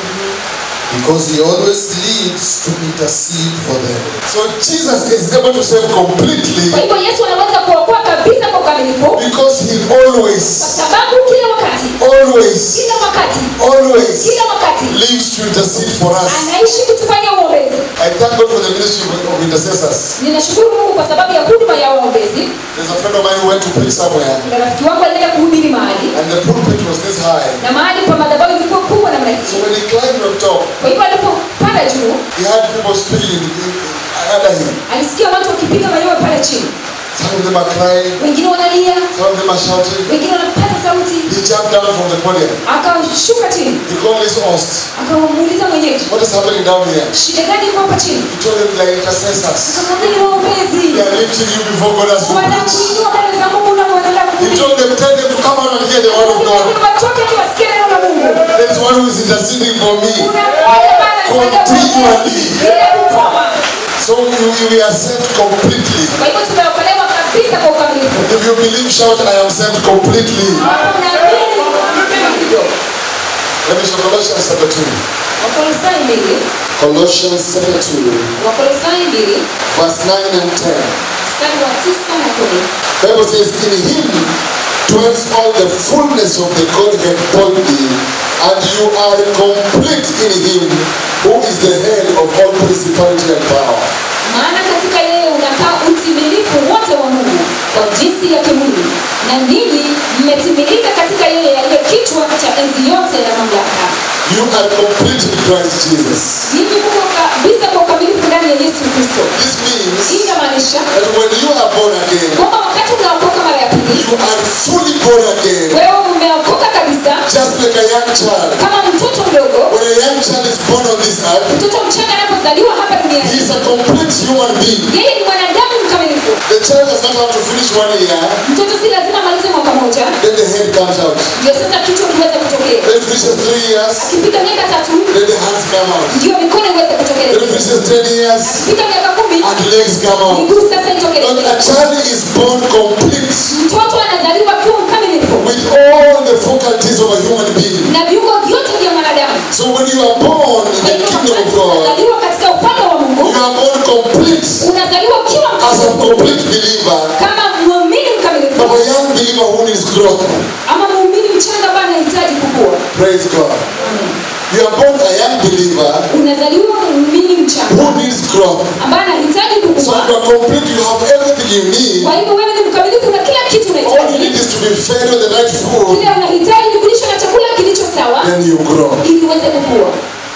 Because he always lives to intercede for them. So Jesus is able to save completely Kwa hivyo Yesu anaweza kuokoa kabisa kwa ukamilifu because he kwa always, sababu kila wakati, always, kila wakati, always kila wakati lives to intercede for us. anaishi kutufanyia uombezi. I thank God for the ministry of of intercessors. Ninashukuru Mungu kwa sababu ya huduma ya waombezi. There's a friend of mine who went to preach somewhere, Kuna rafiki wangu alienda kuhubiri mahali and the pulpit was this high. na mahali pa madhabahu ilikuwa kubwa namna So hii. when he climbed on top, Kwa hivyo alipopanda juu, he had people speaking in, in, under him. alisikia watu wakipiga mayowe pale chini, Some of them are crying, wengine wanalia, some of them are shouting. wengine wanapaza sauti. He jumped down from the podium. Akashuka chini, He called his host. akamuuliza mwenyeji, What is happening down here? shida gani iko hapa chini? He told him they are intercessors. Akamwambia ni waombezi, They are lifting you before God as you preach. wanakuinua mbele za Mungu na wanaenda He kuhubiri. told them, tell them to come out and hear the word of God. Watoke tu wasikie neno la Mungu. There is one who is interceding for me. Kuna mmoja ambaye anafanya Continually. uombezi bila kukoma. So you, you we are saved completely. Kwa hivyo tumeokolewa kabisa kwa ukamilifu. If you believe, shout, I am saved completely. Hapo unaamini, sema hivyo. Let me show Colossians chapter 2. Wakolosai mbili, Colossians chapter 2, Wakolosai mbili, verse 9 and 10. mstari wa tisa na kumi. Bible says, In him dwells all the fullness of the Godhead bodily, and you are complete in him, who is the head of all principality and power. Maana katika yeye unakaa utimilifu wote wa Mungu kwa jinsi ya kimwili, na ninyi mmetimilika katika yeye aliye kichwa cha enzi yote na mamlaka. You are complete in Christ Jesus. Ninyi mko kabisa kwa ukamilifu ndani ya Yesu Kristo. This means Hii inamaanisha that when you are born again, kwamba wakati unaokoka mara ya pili, you are fully born again, wewe umeokoka kabisa just like a young child. kama mtoto mdogo. When a young child is born on this earth, Mtoto mchanga anapozaliwa hapa he duniani, is a complete human being. yeye ni mwanadamu mkamilifu. The child does not have to finish one year, Mtoto si lazima amalize mwaka moja then the head comes out. ndio sasa kichwa kiweze kutokea. Then it finishes three years, Akipita miaka tatu then the hands come out. ndio mikono iweze Then it kutokeleza. finishes ten years, Akipita miaka kumi and legs come out. miguu sasa But itokeleze. a child is born complete Mtoto anazaliwa akiwa mkamilifu with all the faculties of a human being. na viungo vyote vya mwanadamu. So when you are born in Kwa the hivyo kingdom of wakati God, unazaliwa katika ufalme wa you Mungu, are born complete unazaliwa ukiwa as a complete believer, kama muumini mkamilifu but a young believer who needs growth. ama muumini mchanga ambaye anahitaji kukua. Praise God. Amen. You are born a young believer Unazaliwa muumini mchanga who needs growth. ambaye anahitaji So kukua. you are complete, you have everything you need. Kwa hivyo wewe ni mkamilifu na kila kitu All you unahitaji. need is to be fed with the right food, Kile unahitaji ni kulishwa na chakula kilicho sawa then you grow. ili uweze kukua.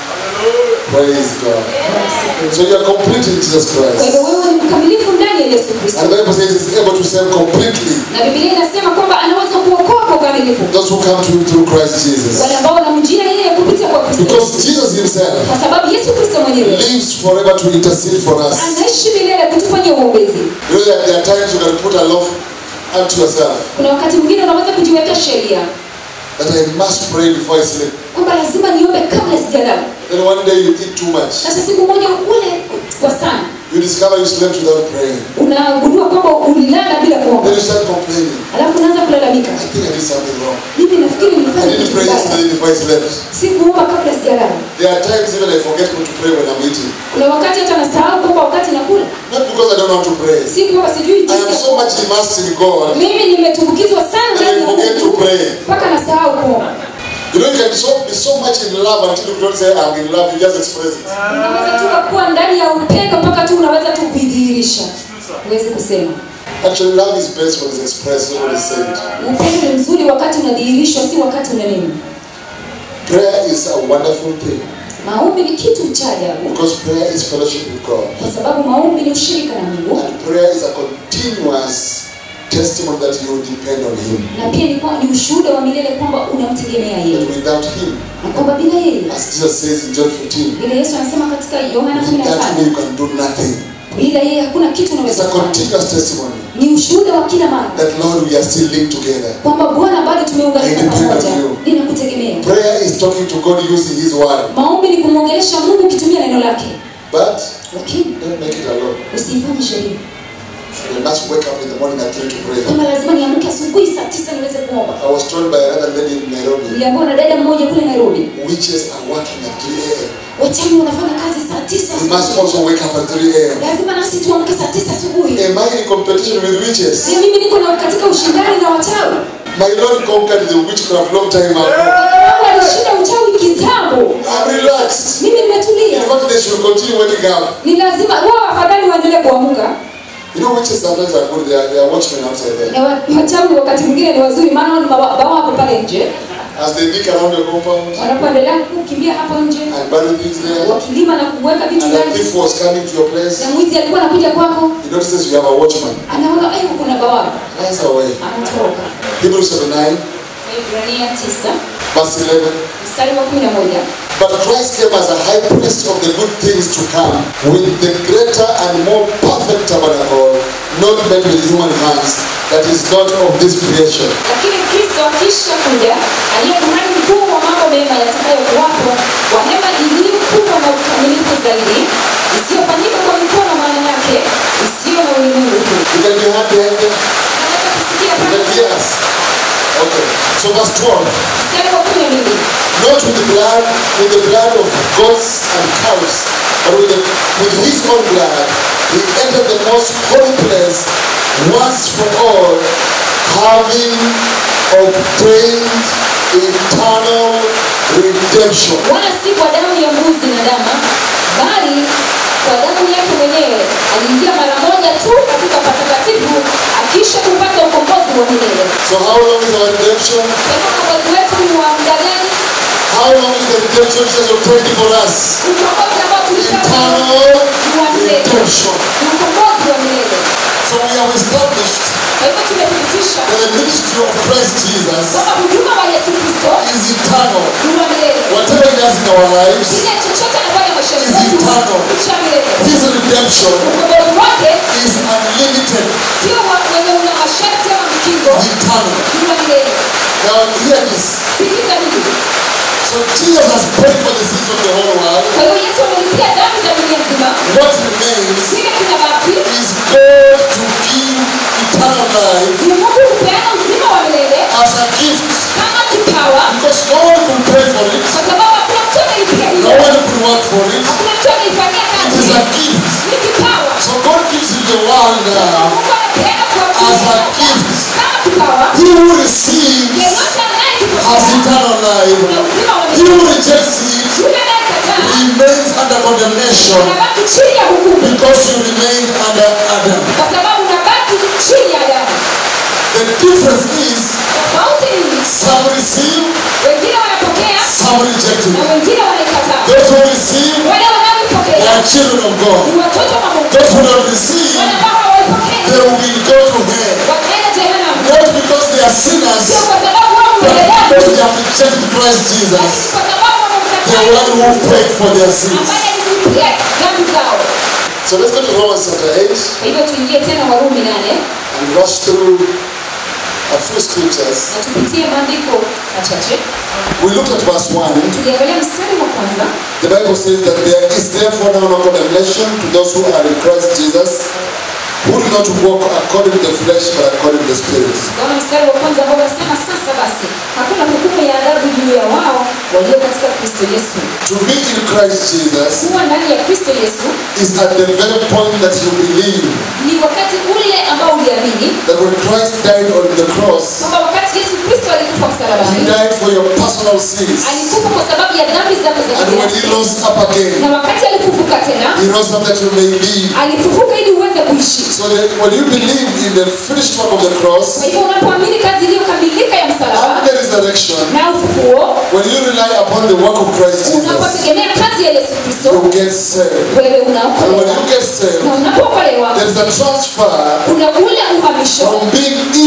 Praise God. So you are complete in Jesus Kwa Christ. hivyo wewe ni mkamilifu ndani ya Yesu Kristo. And the Bible says it's able to save completely Na Biblia inasema kwamba anaweza kuokoa kwa ukamilifu those who come to him through Christ Jesus. wale ambao wanamjia yeye kupitia kwa Kristo, Because Jesus himself kwa sababu Yesu Kristo mwenyewe lives forever to intercede for us. anaishi milele kutufanyia uombezi. You know that there are times you can put a law unto yourself Kuna wakati mwingine unaweza kujiwekea sheria that I must pray before I sleep. kwamba lazima niombe kabla sijalala, Then one day you eat too much. sasa siku moja ule kwa sana You discover you slept without praying. unagundua kwamba ulilala bila kuomba, Then you start complaining. alafu unaanza kulalamika, I think I did something wrong. mimi nafikiri I nilifanya didn't kitu pray kibaya, yesterday before I slept. sikuomba kabla sijalala. There are times even I forget to pray when I'm eating. Kuna wakati hata nasahau kwamba wakati nakula, Not because I don't know how to pray. si kwamba sijui I jinsi am ya so much immersed in God mimi nimetumbukizwa sana that ndani I ya forget to Mungu pray. mpaka nasahau kuomba. You know, you can so, be so much in love until you don't say I'm in love, you just express it. Unaweza tu kuwa ndani ya upendo mpaka tu unaweza tu kuidhihirisha, huwezi kusema. Actually, love is best when it's expressed, not when it's said. Upendo ni mzuri wakati unadhihirishwa, si wakati unanena. Prayer is a wonderful thing Maombi ni kitu cha ajabu, because prayer is fellowship with God. kwa sababu maombi ni ushirika na Mungu, And prayer is a continuous testimony that you depend on Him. na pia ni, kwa- ni ushuhuda wa milele kwamba unamtegemea yeye That without Him, na kwamba bila yeye as Jesus says in John 15, vile yesu anasema katika yohana without me 15 you can do nothing. bila yeye hakuna kitu It's unaweza a kufanya continuous testimony ni ushuhuda wa kila mara that Lord, we are still linked together. kwamba bwana bado tumeunganika I depend on pamoja you. ninakutegemea Prayer is talking to God using His word, maombi ni kumwongelesha mungu ukitumia neno lake but lakini don't make it alone. usiifanye sheria You must wake up in the morning at 3 to pray. kwamba lazima niamke asubuhi saa tisa niweze kuomba I was told by another lady in Nairobi, niliambiwa na dada mmoja kule nairobi witches are working at 3 a.m. wachawi wanafanya kazi saa tisa We must asubuhi. also wake up at 3 a.m. lazima nasi tuamke saa tisa asubuhi Am I in competition with witches? Je, mimi niko na katika ushindani na wachawi My Lord conquered the witchcraft long time ago. Mungu alishinda uchawi kitambo I'm relaxed. mimi In nimetulia fact, they should continue waking up. ni lazima wao afadhali waendelee kuamka You know, witches sometimes are good. They are, they are watchmen outside there. na wa- wachawi wakati mwingine ni wazuri maana wao ni mawa- bawapo pale nje As they dig around your compound wanapoendelea kukimbia hapo nje and bury things there, wakilima na kuweka vitu and a ndani thief was coming to your place, na mwizi alikuwa anakuja kwako he notices you have a watchman. anaona "Ai, kuna bawabu Runs away. anatoroka Hebrews chapter 9, Waebrania 9 verse 11. mstari wa 11 But Christ came as a high priest of the good things to come, with the greater and more perfect tabernacle, not made with human hands, that is not of this creation. lakini kristo akisha kuja aliye kuhani mkuu wa mambo mema yatakayokuwapo kwa hema iliyo kubwa na ukamilifu zaidi isiyofanyika kwa mikono maana yake isiyo na ulimwengu huu You can be happy, Unaweza kusikia you can pale hear us. Okay. So verse 12. mstari wa kumi na mbili Not with the blood, with the blood of goats and cows, but with, the, with his own blood, he entered the most holy place once for all, having obtained eternal redemption. wala si kwa damu ya mbuzi na dama bali kwa damu yake mwenyewe aliingia mara moja tu katika patakatifu akisha kupata ukombozi wa milele So how long is our redemption? kwa hivyo ukombozi wetu ni wa muda gani How long is the redemption Jesus obtained for us? ukombozi ambao tulipata Eternal ni wa milele redemption. ni ukombozi wa milele So we have established kwa hivyo tumethibitisha that the ministry of Christ Jesus kwamba huduma wa yesu kristo is eternal. ni wa milele Whatever he does in our lives, kile chochote anafanya maishani Is mwetu eternal. ni cha milele his redemption ukombozi wake is unlimited, sio wa- wenye una masharti ama mkingo is eternal. ni wa milele Now hear this. sikiza hili So Jesus has paid for the sins of the whole world. kwa hiyo yesu amelipia dhambi za dunia nzima What remains kile kinabaki is God to give eternal life ni mungu kupeana uzima wa milele as a gift. kama kipawa Because no one could pay for it, kwa sababu hakuna mtu amelipia no hiyo one could work for it. hakuna mtu ameifanyia It kazi is a gift. ni kipawa So God gives you the world now mungu anapeana kwa as a dunia gift. kama kipawa He who receives yeyote has anayekipokea eternal life. na uzima wa He milele who rejects it yule anayekataa remains under condemnation unabaki chini ya hukumu because you remained under Adam. kwa sababu unabaki chini ya damu The difference is tofauti ni some receive, wengine wanapokea some reject na it. wengine wanaikataa Those who receive, wale they wanaoipokea are children of God. ni watoto wa Mungu Those who don't receive, wale ambao hawaipokei they will go to hell. wataenda jehanamu Not because they are sinners, sio kwa sababu wao but mbele yako because they have rejected Christ Jesus, lakini kwa sababu the one who wamemkataa paid for their sins. ambaye alilipia dhambi zao So let's go to Romans chapter 8 kwa hivyo tuingie tena warumi nane and rush through a few scriptures. na tupitie maandiko machache We looked at verse 1. tuliangalia mstari wa kwanza The Bible says that there is therefore now no condemnation to those who are in Christ Jesus, who do not walk according to the flesh but according to the Spirit. Tukaona mstari wa kwanza ambao unasema sasa basi hakuna hukumu ya adhabu juu ya wao walio katika Kristo Yesu. To be in Christ Jesus Kuwa ndani ya Kristo Yesu is at the very point that you believe ni wakati ule ambao uliamini that when Christ died on the cross, kwamba wakati Yesu Kristo alikufa He msalabani died for your personal sins. alikufa kwa sababu ya dhambi zako za And when He kibinafsi, rose up again, na wakati alifufuka tena He rose up that you may live. alifufuka ili uweze kuishi. So that when you believe in the finished work of the Kwa cross hivyo unapoamini kazi iliyokamilika ya and msalaba the resurrection, na ufufuo, when you rely upon the work of Christ Jesus, unapotegemea kazi ya Yesu Kristo, you get saved. wewe And when unaokolewa you get saved, na unapookolewa there is a transfer kuna ule uhamisho from being in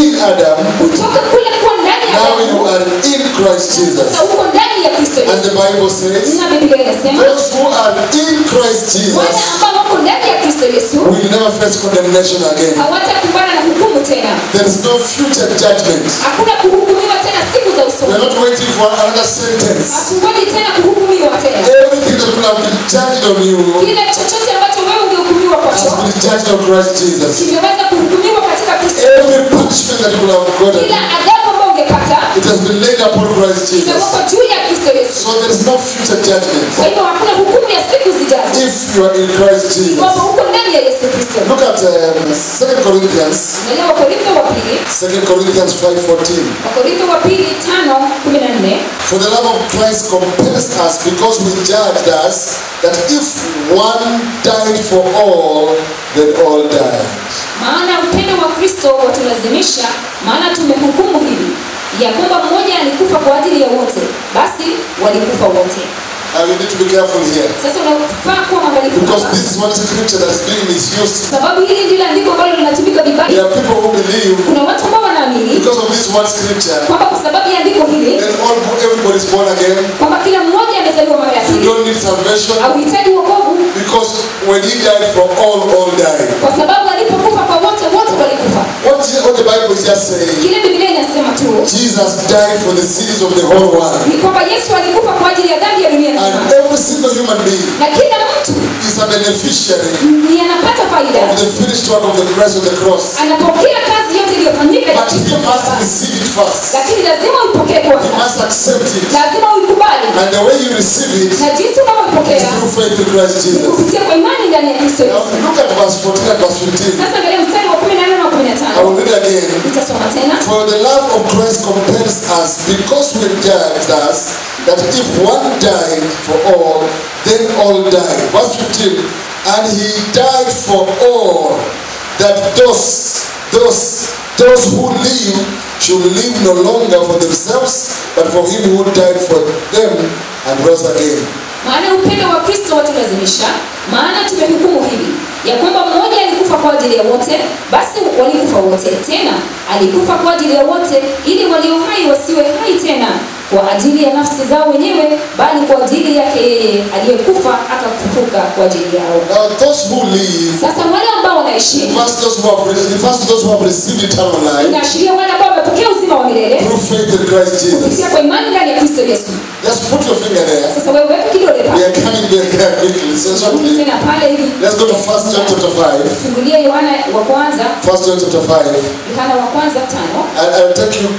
in Adam, kutoka kule kuwa ndani ya now you Adamu are in Christ Jesus. sasa uko ndani ya Kristo And Yesu the Bible says, na Biblia inasema those who are in Christ wale Jesus ambao wako ndani ya Kristo Yesu will never face condemnation again. hawatakumbana na hukumu tena There is no future judgment. hakuna kuhukumiwa tena siku za We are usoni not waiting for another sentence. hatungoji tena kuhukumiwa tena Everything that could have been judged on you kile chochote ambacho wewe ungehukumiwa has kwacho been judged on Christ Jesus. kimeweza kuhukumiwa katika Kristo Every punishment that you could have gotten, kila adhabu ambayo ungepata it has been laid upon Christ Jesus. imewekwa juu ya Kristo Yesu So there is no future judgment kwa hivyo hakuna hukumu ya siku zijazo if you are in Christ Jesus. kwamba uko ndani ya Yesu Kristo Look at um, 2 Corinthians, angalia Wakorintho wa pili 2 Corinthians 5.14. Wakorintho wa pili tano kumi na nne For the love of Christ compels us because we judged us that if one died for all, then all died. maana upendo wa Kristo watulazimisha maana tumehukumu hivi ya kwamba mmoja alikufa kwa ajili ya wote basi walikufa wote And we need to be careful here. sasa unafaa kuwa mwangalifu Because hapa. this is one scripture that is being misused. sababu hili ndilo andiko ambalo linatumika There vibaya are people who believe kuna watu ambao wanaamini because of this one scripture, kwamba kwa sababu ya andiko hili then all everybody is born again. kwamba kila mmoja amezaliwa mara ya You pili don't need salvation hauhitaji wokovu because when he died for all, all died. kwa sababu alipokufa kwa wote wote walikufa What, what the Bible is just saying, kile biblia inasema tu Jesus died for the sins of the whole world. ni kwamba yesu alikufa kwa ajili ya dhambi ya dunia And nzima every single human being na kila mtu is a beneficiary ni anapata faida of the finished work of the Christ on the cross. anapokea kazi yote iliyofanyika ya But Kristo he must msalabani. receive it first. lakini lazima uipokee He kwanza must accept it. lazima uikubali And the way you receive it na jinsi is unavyoipokea through faith in Christ ni Jesus. kupitia kwa imani ndani ya kristo Now yesu look at verse 14 and verse 15. sasa angalia mstari wa kumi na nne na kumi na I tano will read again. nitasoma tena For the love of Christ compels us because we judged us that if one died for all, then all died. Verse 15. And he died for all, that those, those, those who live should live no longer for themselves, but for him who died for them and rose again. maana upendo wa kristo watulazimisha maana tumehukumu hivi ya kwamba mmoja alikufa kwa ajili ya wote basi walikufa wote tena alikufa kwa ajili ya wote ili walio hai wasiwe hai tena kwa ajili ya nafsi zao wenyewe bali kwa ajili yake yeye aliyekufa akafufuka kwa ajili yao Now those who live, sasa wale ambao wanaishi first those who have, first those who have received eternal life inaashiria wale ambao wamepokea uzima wa milele through faith in Christ Jesus. kupitia kwa imani ndani ya kristo yesu Just put your finger there. sasa wewe weka kidole We pale are coming back here quickly. So Rudi shortly. tena pale hivi Let's go to First John chapter 5. fungulia yohana wa kwanza First John chapter 5. yohana wa kwanza tano I, I'll take you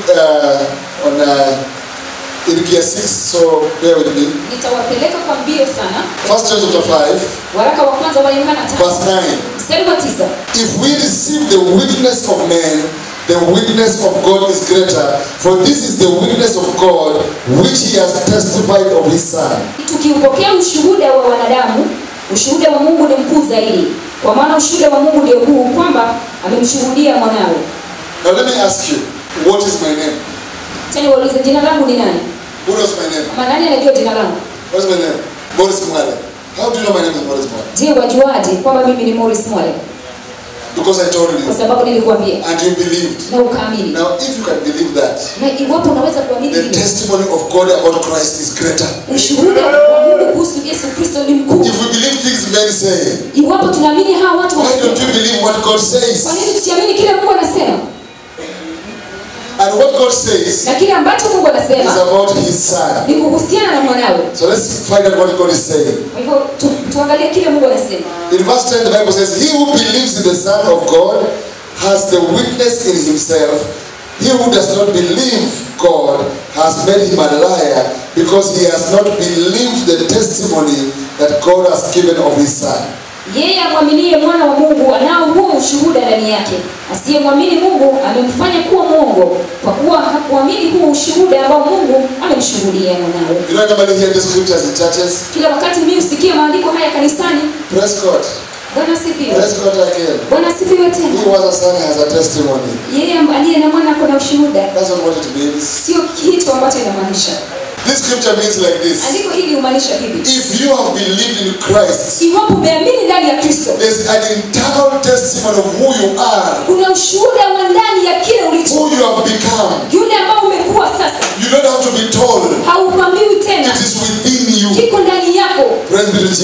uh, on uh, in gear 6, so bear with me. nitawapeleka kwa mbio sana First John chapter 5, waraka wa kwanza wa yohana tano verse 9. mstari wa tisa If we receive the witness of men, the witness of God is greater. For this is the witness of God which he has testified of his Son. tukiupokea ushuhuda wa wanadamu ushuhuda wa mungu ni mkuu zaidi kwa maana ushuhuda wa mungu ndio huu kwamba amemshuhudia mwanawe Now let me ask you, what is my name? tena waulize jina langu ni nani Who knows my name? ama nani anajua jina langu What is my name? Boris Mwale. How do you know my name is Boris Mwale? je wajuaje kwamba mimi ni Morris Mwale Because I told kwa you. sababu nilikuambia And you believed. na ukaamini Now, if you can believe that, na iwapo unaweza kuamini the hili testimony of God about Christ is greater. ushuhuda wa Mungu kuhusu Yesu Kristo ni mkuu If we believe things men say, iwapo tunaamini hawa watu why don't wanasema you believe what God kwa says? nini tusiamini kile Mungu anasema And what God says na kile ambacho Mungu is anasema about His Son. ni kuhusiana na mwanawe So let's find out what God is saying. kwa hivyo tu, tuangalie kile Mungu anasema In verse 10, the Bible says, He who believes in the Son of God has the witness in himself. He who does not believe God has made him a liar because he has not believed the testimony that God has given of his Son. yeye amwaminie mwana wa Mungu anao huo ushuhuda ndani yake asiyemwamini Mungu amemfanya kuwa mwongo kwa kuwa hakuamini huo ushuhuda ambao Mungu amemshuhudia mwanawe You know, normally hear these scriptures in churches. kila wakati mimi husikia maandiko haya kanisani Praise God. Bwana asifiwe Praise God again. Bwana asifiwe tena He was a son has a testimony. yeye amb- aliye na mwana kuna ushuhuda That's not what it means. sio kitu ambacho inamaanisha This scripture means like this. andiko hili humaanisha hivi If you have believed in Christ, iwapo umeamini ndani ya kristo there's an internal testimony of who you are, kuna ushuhuda wa ndani ya kile ulicho who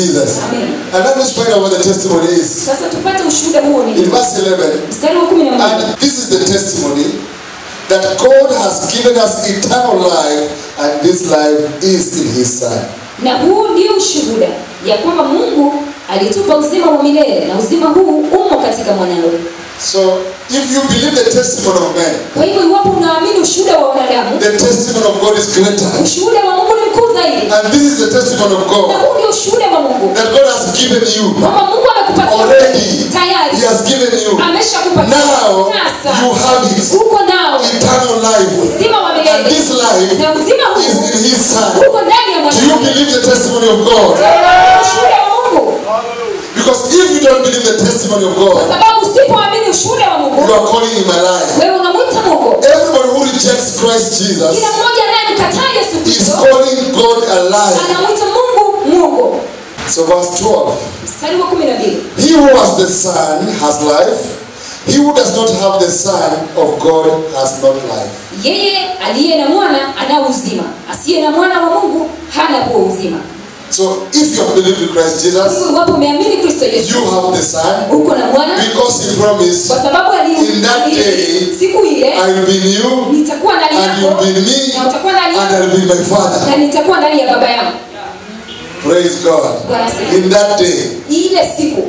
Jesus. Amen. And now let's find out what the testimony is. Sasa tupate ushuhuda huo In ni verse 11, mstari wa kumi na moja. and this is the testimony that God has given us eternal life, and this life is in His Son. Na huu ndio ushuhuda ya kwamba Mungu alitupa uzima wa milele na uzima huu umo katika mwanawe. So, if you believe the testimony of man, Kwa hivyo iwapo unaamini ushuhuda wa wanadamu, the testimony of God is greater. ushuhuda wa Mungu ni mkuu zaidi, And this is the testimony of na God huu ndio ushuhuda wa Mungu that God has given you kwamba Mungu amekupatia already. tayari, He has given you. ameshakupatia Now sasa, you have it. uko nao Eternal life. uzima wa And milele this life na uzima is huu in His Son. uko ndani ya Do you mwanawe. believe the testimony of God? Ushuhuda wa Mungu, Because if you don't believe the testimony of kwa God, sababu usipoamini ushuhuda wa you Mungu, are calling him a liar. wewe unamwita Mungu. Everybody who rejects Christ Jesus Kila mmoja anayemkataa Yesu is Kristo calling God a liar. anamwita Mungu Mungu. So verse 12. Mstari wa kumi na mbili. He who has the Son has life. He who does not have the Son of God has not life. Yeye aliye na mwana ana uzima, asiye na mwana wa Mungu hana huo uzima. So if you have believed in Christ Hivyo Jesus, iwapo umeamini Kristo Yesu, you have the Son uko na mwana, because he promised, kwa sababu ali- In that ali- day, siku ile I will be in you, nitakuwa ndani and you yako will be in me, na utakuwa ndani and I yako will be my Father. na nitakuwa ndani ya baba yangu. Praise God. Bwana asifiwe. In that day, Ile siku,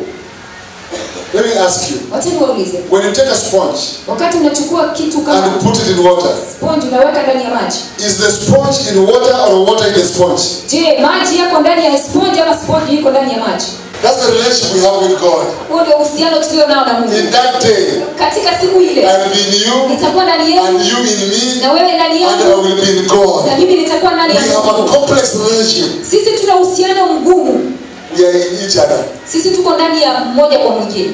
let me ask you, wacha niwaulize, when you take a sponge wakati unachukua kitu kama and put it in water, sponge unaweka ndani ya maji, is the sponge in water or water in the sponge? je, maji yako ndani ya sponge ama sponge iko ndani ya maji? That's the relationship we have with God. Huo ndio uhusiano tulio nao na Mungu. In that day, Katika siku ile I will be in you, nitakuwa ndani and yenu you in me, na wewe ndani and I yangu will be in God. na mimi nitakuwa ndani We ya have a Mungu. complex relationship. Sisi tuna uhusiano mgumu, We are in each other. sisi tuko ndani ya mmoja kwa mwingine.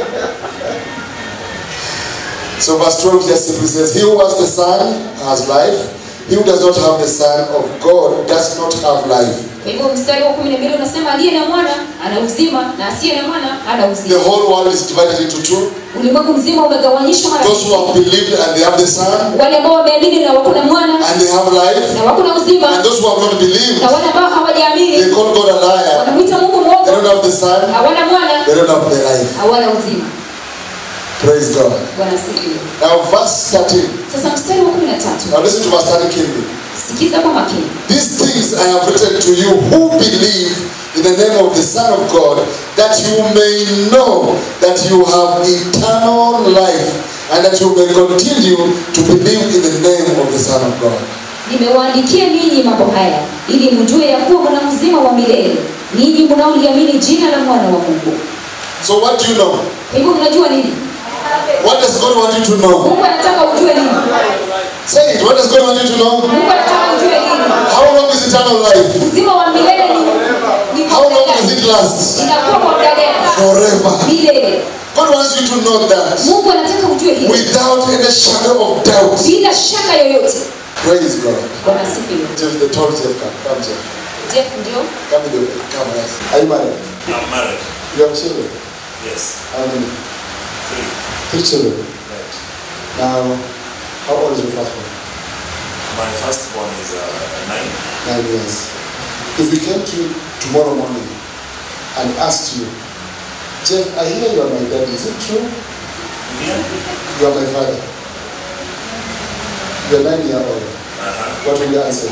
So verse 12 just simply says, He who has the Son has life. He who does not have the Son of God does not have life. Kwa hivyo mstari wa kumi na mbili unasema aliye na mwana ana uzima na asiye na mwana hana The uzima. whole world is divided into two. Ulimwengu mzima umegawanyishwa mara Those who have believed and they have the Son wale ambao wameamini na wako na mwana and they have life, na wako na uzima and those who have not believed, na wale ambao they hawajaamini call God a liar. wanamwita Mungu They mwongo, don't have the Son, hawana mwana, they don't have the life. hawana uzima. Praise God. Bwana asifiwe. Now, verse 13. Sasa mstari wa kumi na tatu Now, listen to verse 13 keenly. sikiza kwa makini. These things I have written to you who believe in the name of the Son of God, that you may know that you have eternal life, and that you may continue to believe in the name of the Son of God. Nimewaandikia ninyi mambo haya ili mjue ya kuwa mna uzima wa milele ninyi mnaoliamini jina la mwana wa Mungu. So, what do you know? Kwa hivyo mnajua nini? What does God want you to know? Mungu anataka ujue nini? Say it. What does God want you to know? Mungu anataka ujue nini? How long is eternal life? Uzima wa milele ni ni How muda long does gani? it last? Inakuwa kwa muda gani? Forever. Milele. God wants you to know that Mungu anataka ujue hili without any shadow of doubt. bila shaka yoyote. Praise God. Bwana asifiwe. Jeff, the tall Jeff, come, come, Jeff. Jeff ndio Come with the come, yes. Are you married? I'm married. You have children? Yes. How many? Three. Three children. Right. Now, how old is your first one? My first one is uh, nine. Nine years. If we came to you tomorrow morning and asked you, Jeff, I hear you are my dad. Is it true? Yeah. You are my father. You are nine year old. Uh-huh. What will you answer?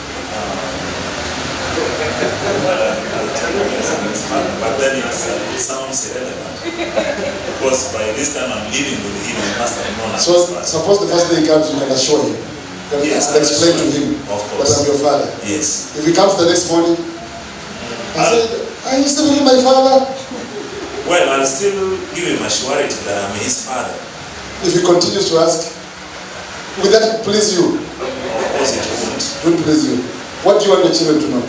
Well, I'll tell you yes, I'm his father, but then it's, uh, it sounds irrelevant. because by this time I'm living with him, he must have known I'm So, his father. suppose the first day he comes, you can assure him. You can Yes, explain to I'll assure him him, of that course. I'm your father. Yes. If he comes the next morning, I I'll- said, Are you still really my father? Well, I'll still give him a surety that I'm his father. If he continues to ask, will that please you? Of course it won't. Don't please you. What do you want your children to know?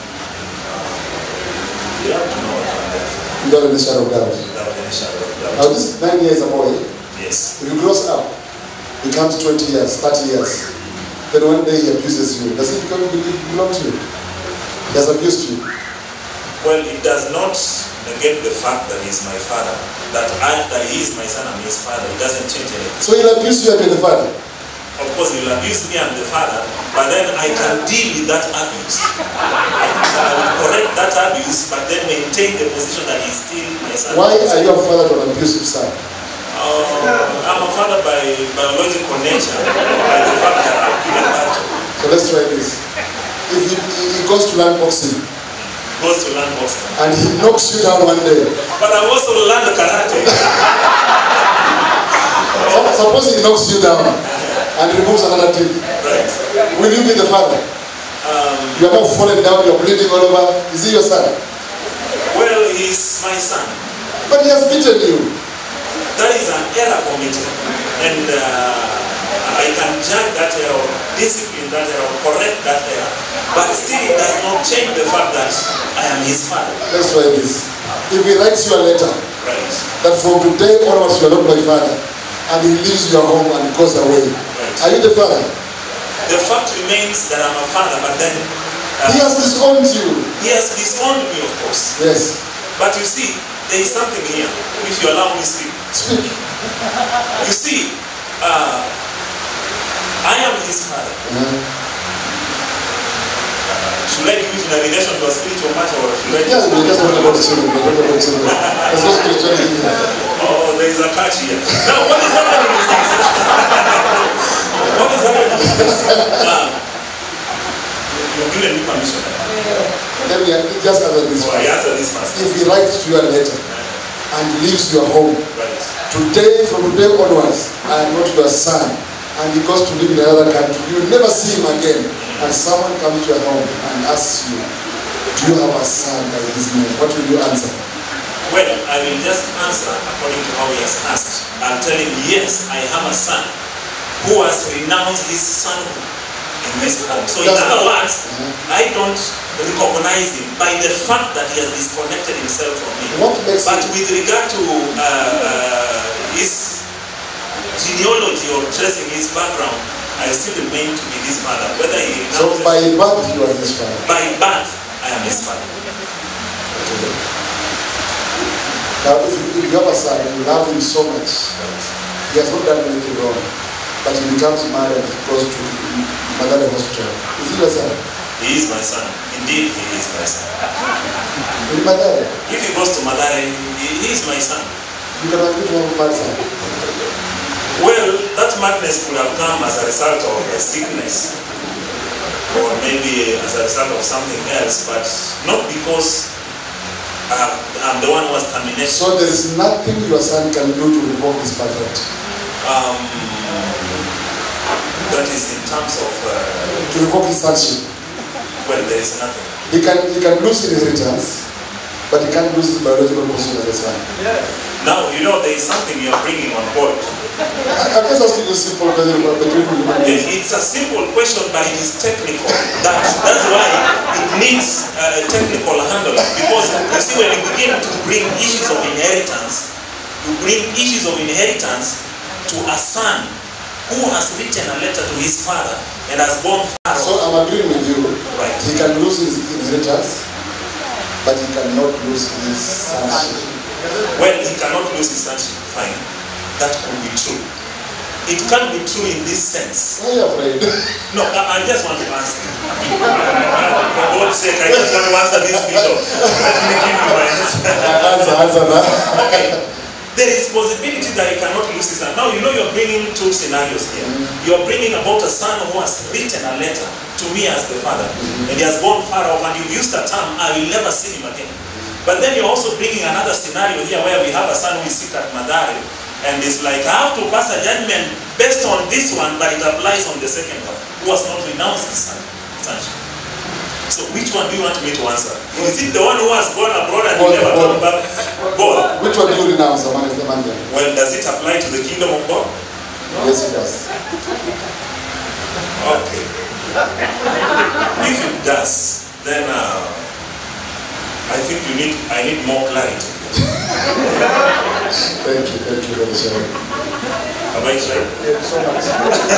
You have to know what I'm there Without any shadow of doubt. without any shadow of Now doubt. this nine years a boy, Yes. if he grows up, becomes 20 years, 30 years, then one day he abuses you. Does it become belong to you? He has abused you. Well, it does not negate the fact that he's my father. That I, that he is my son and his father. It doesn't change anything. So he'll abuse you and be the father. Of course, he will abuse me and the father, but then I can deal with that abuse. I, I will correct that abuse, but then maintain the position that he's still my son. Why are you a father to an abusive son? Uh, I'm a father by biological nature, by the fact that I've given birth to. So let's try this. If he, he goes to learn boxing Goes to learn boxing. and he knocks you down one day, But I've also learned karate. sup- suppose he knocks you down and removes another teeth, Right. will you be the father? Um, You are now falling down, you are bleeding all over. Is he your son? well, he's my son. But he has beaten you. That is an error committed. And uh, I can judge that error, discipline that error, correct that error. But still, it does not change the fact that I am his father. Let's try this. If he writes you a letter Right. that from today onwards you are not my father, and he leaves your home and goes away, are you the father? The fact remains that I'm a father, but then uh, He has disowned you. he has disowned me, of course. Yes. But you see, there is something here, if you allow me to speak. Speak. You see, uh, I am his father. Should I give it in a relation to a spiritual matter or should I Yes, we just talk about children. We talk about children. There's no spirituality here. Oh, there is a catch here. Now, what is happening is this. what is happening is this. Um, you've given me permission. Let me just answer this So I first. answer this first. If he writes to you a letter and leaves your home, Right. today, from today onwards, I am not your son, and he goes to live in another country, you will never see him again, and someone comes to your home and asks you, do you have a son by this name? What will you answer? Well, I will just answer according to how he has asked. I'll tell him, yes, I have a son who has renounced his sonhood in this home. So in That's- other words, I don't recognize him by the fact that he has disconnected himself from me. What makes But him, with regard to uh, uh, his genealogy or tracing his background, I still remain to be his father. Whether he so renounces by birth you are his father. by birth, I am his father. Now, if you, if you have a son and you love him so much, he has not done anything wrong, but he becomes mad and he goes to Madare Hospital. Is he your son? He is my son. Indeed, he is my son. In Madare, If he goes to Madare, he, he is my son. you can agree to have a mad son. Well, that madness could have come as a result of a sickness or maybe as a result of something else, but not because uh, I'm the one who was terminated. So there is nothing your son can do to revoke his birthright, Um, that is in terms of, uh, to revoke his sonship. well, there is nothing. He can, he can lose inheritance, but he can't lose his biological position as a son. Now, you know, there is something you're bringing on board. I- I'm just asking you a simple question about the people human beings. It- It's a simple question, but it is technical. That, that's why it needs uh, a technical handling. Because you see, when you begin to bring issues of inheritance, you bring issues of inheritance to a son who has written a letter to his father and has gone far. So I'm agreeing with you. Right. He can lose his inheritance, but he cannot lose his sonship. Well, he cannot lose his sonship. Fine. That could be true. It can be true in this sense. Why are you afraid? No, I, I just want to ask you. For God's sake, I just want to answer this bishop. Let me give you my answer. answer, answer that. Okay. There is possibility that he cannot lose his son. Now you know you're bringing two scenarios here. You're bringing about a son who has written a letter to me as the father, and he has gone far off, and you've used the term, I will never see him again. But then you're also bringing another scenario here where we have a son who is sick at Madare, and it's like, I have to pass a judgment based on this one, but it applies on the second one, who has not renounced his son, sonship. So which one do you want me to answer? Is it the one who has gone abroad and Both, never both. come back? Both. Which one do you renounce, the man is the man there? Well, does it apply to the kingdom of God? Yes, it does. Okay. If it does, then uh, I think you need. I need more clarity. Thank you, thank you for the sharing. Have I tried? Thank you so much.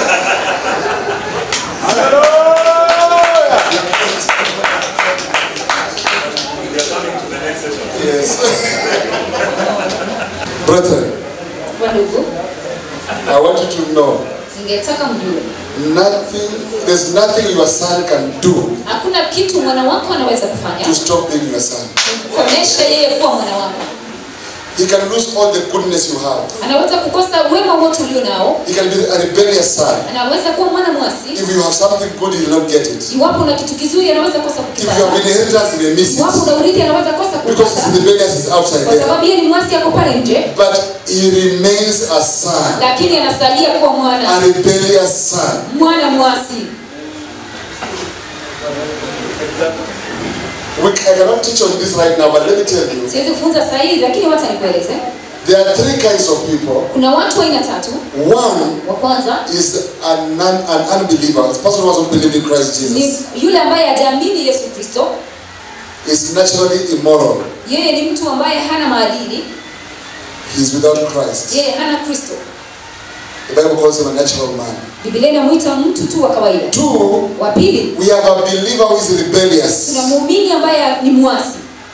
We are coming to the next session. Yes. Brethren, Wandugu, I want you to know ningetaka mjue nothing, there's nothing your son can do hakuna kitu mwana wako anaweza to kufanya stop being your son. kuonyesha yeye kuwa mwana wako He can lose all the goodness you have. anaweza kukosa wema wote ulio nao He can be a rebellious son. anaweza kuwa mwana mwasi If you have something good, he will not get it. iwapo una kitu kizuri anaweza kosa If you have kukipata inheritance, he may miss iwapo it. una urithi anaweza kosa Because kupata his rebellious is outside kwa there. sababu yeye ni mwasi ako pale nje But he remains a son, lakini anasalia kuwa a mwana rebellious son. mwana mwasi We, I cannot teach on this right now, but let me tell you, siwezi kufunza sasa hivi lakini wacha nikueleze there are three kinds of people. kuna watu aina tatu One wa kwanza is an, non, an unbeliever, a person who doesn't believe in Christ ni Jesus. yule ambaye hajaamini yesu kristo Is naturally immoral. yeye ni mtu ambaye hana maadili He's without Christ. yeye hana kristo The Bible calls him a natural man. biblia inamwita mtu tu wa kawaida Two, wa pili we have a believer who is rebellious. tuna muumini ambaye ni mwasi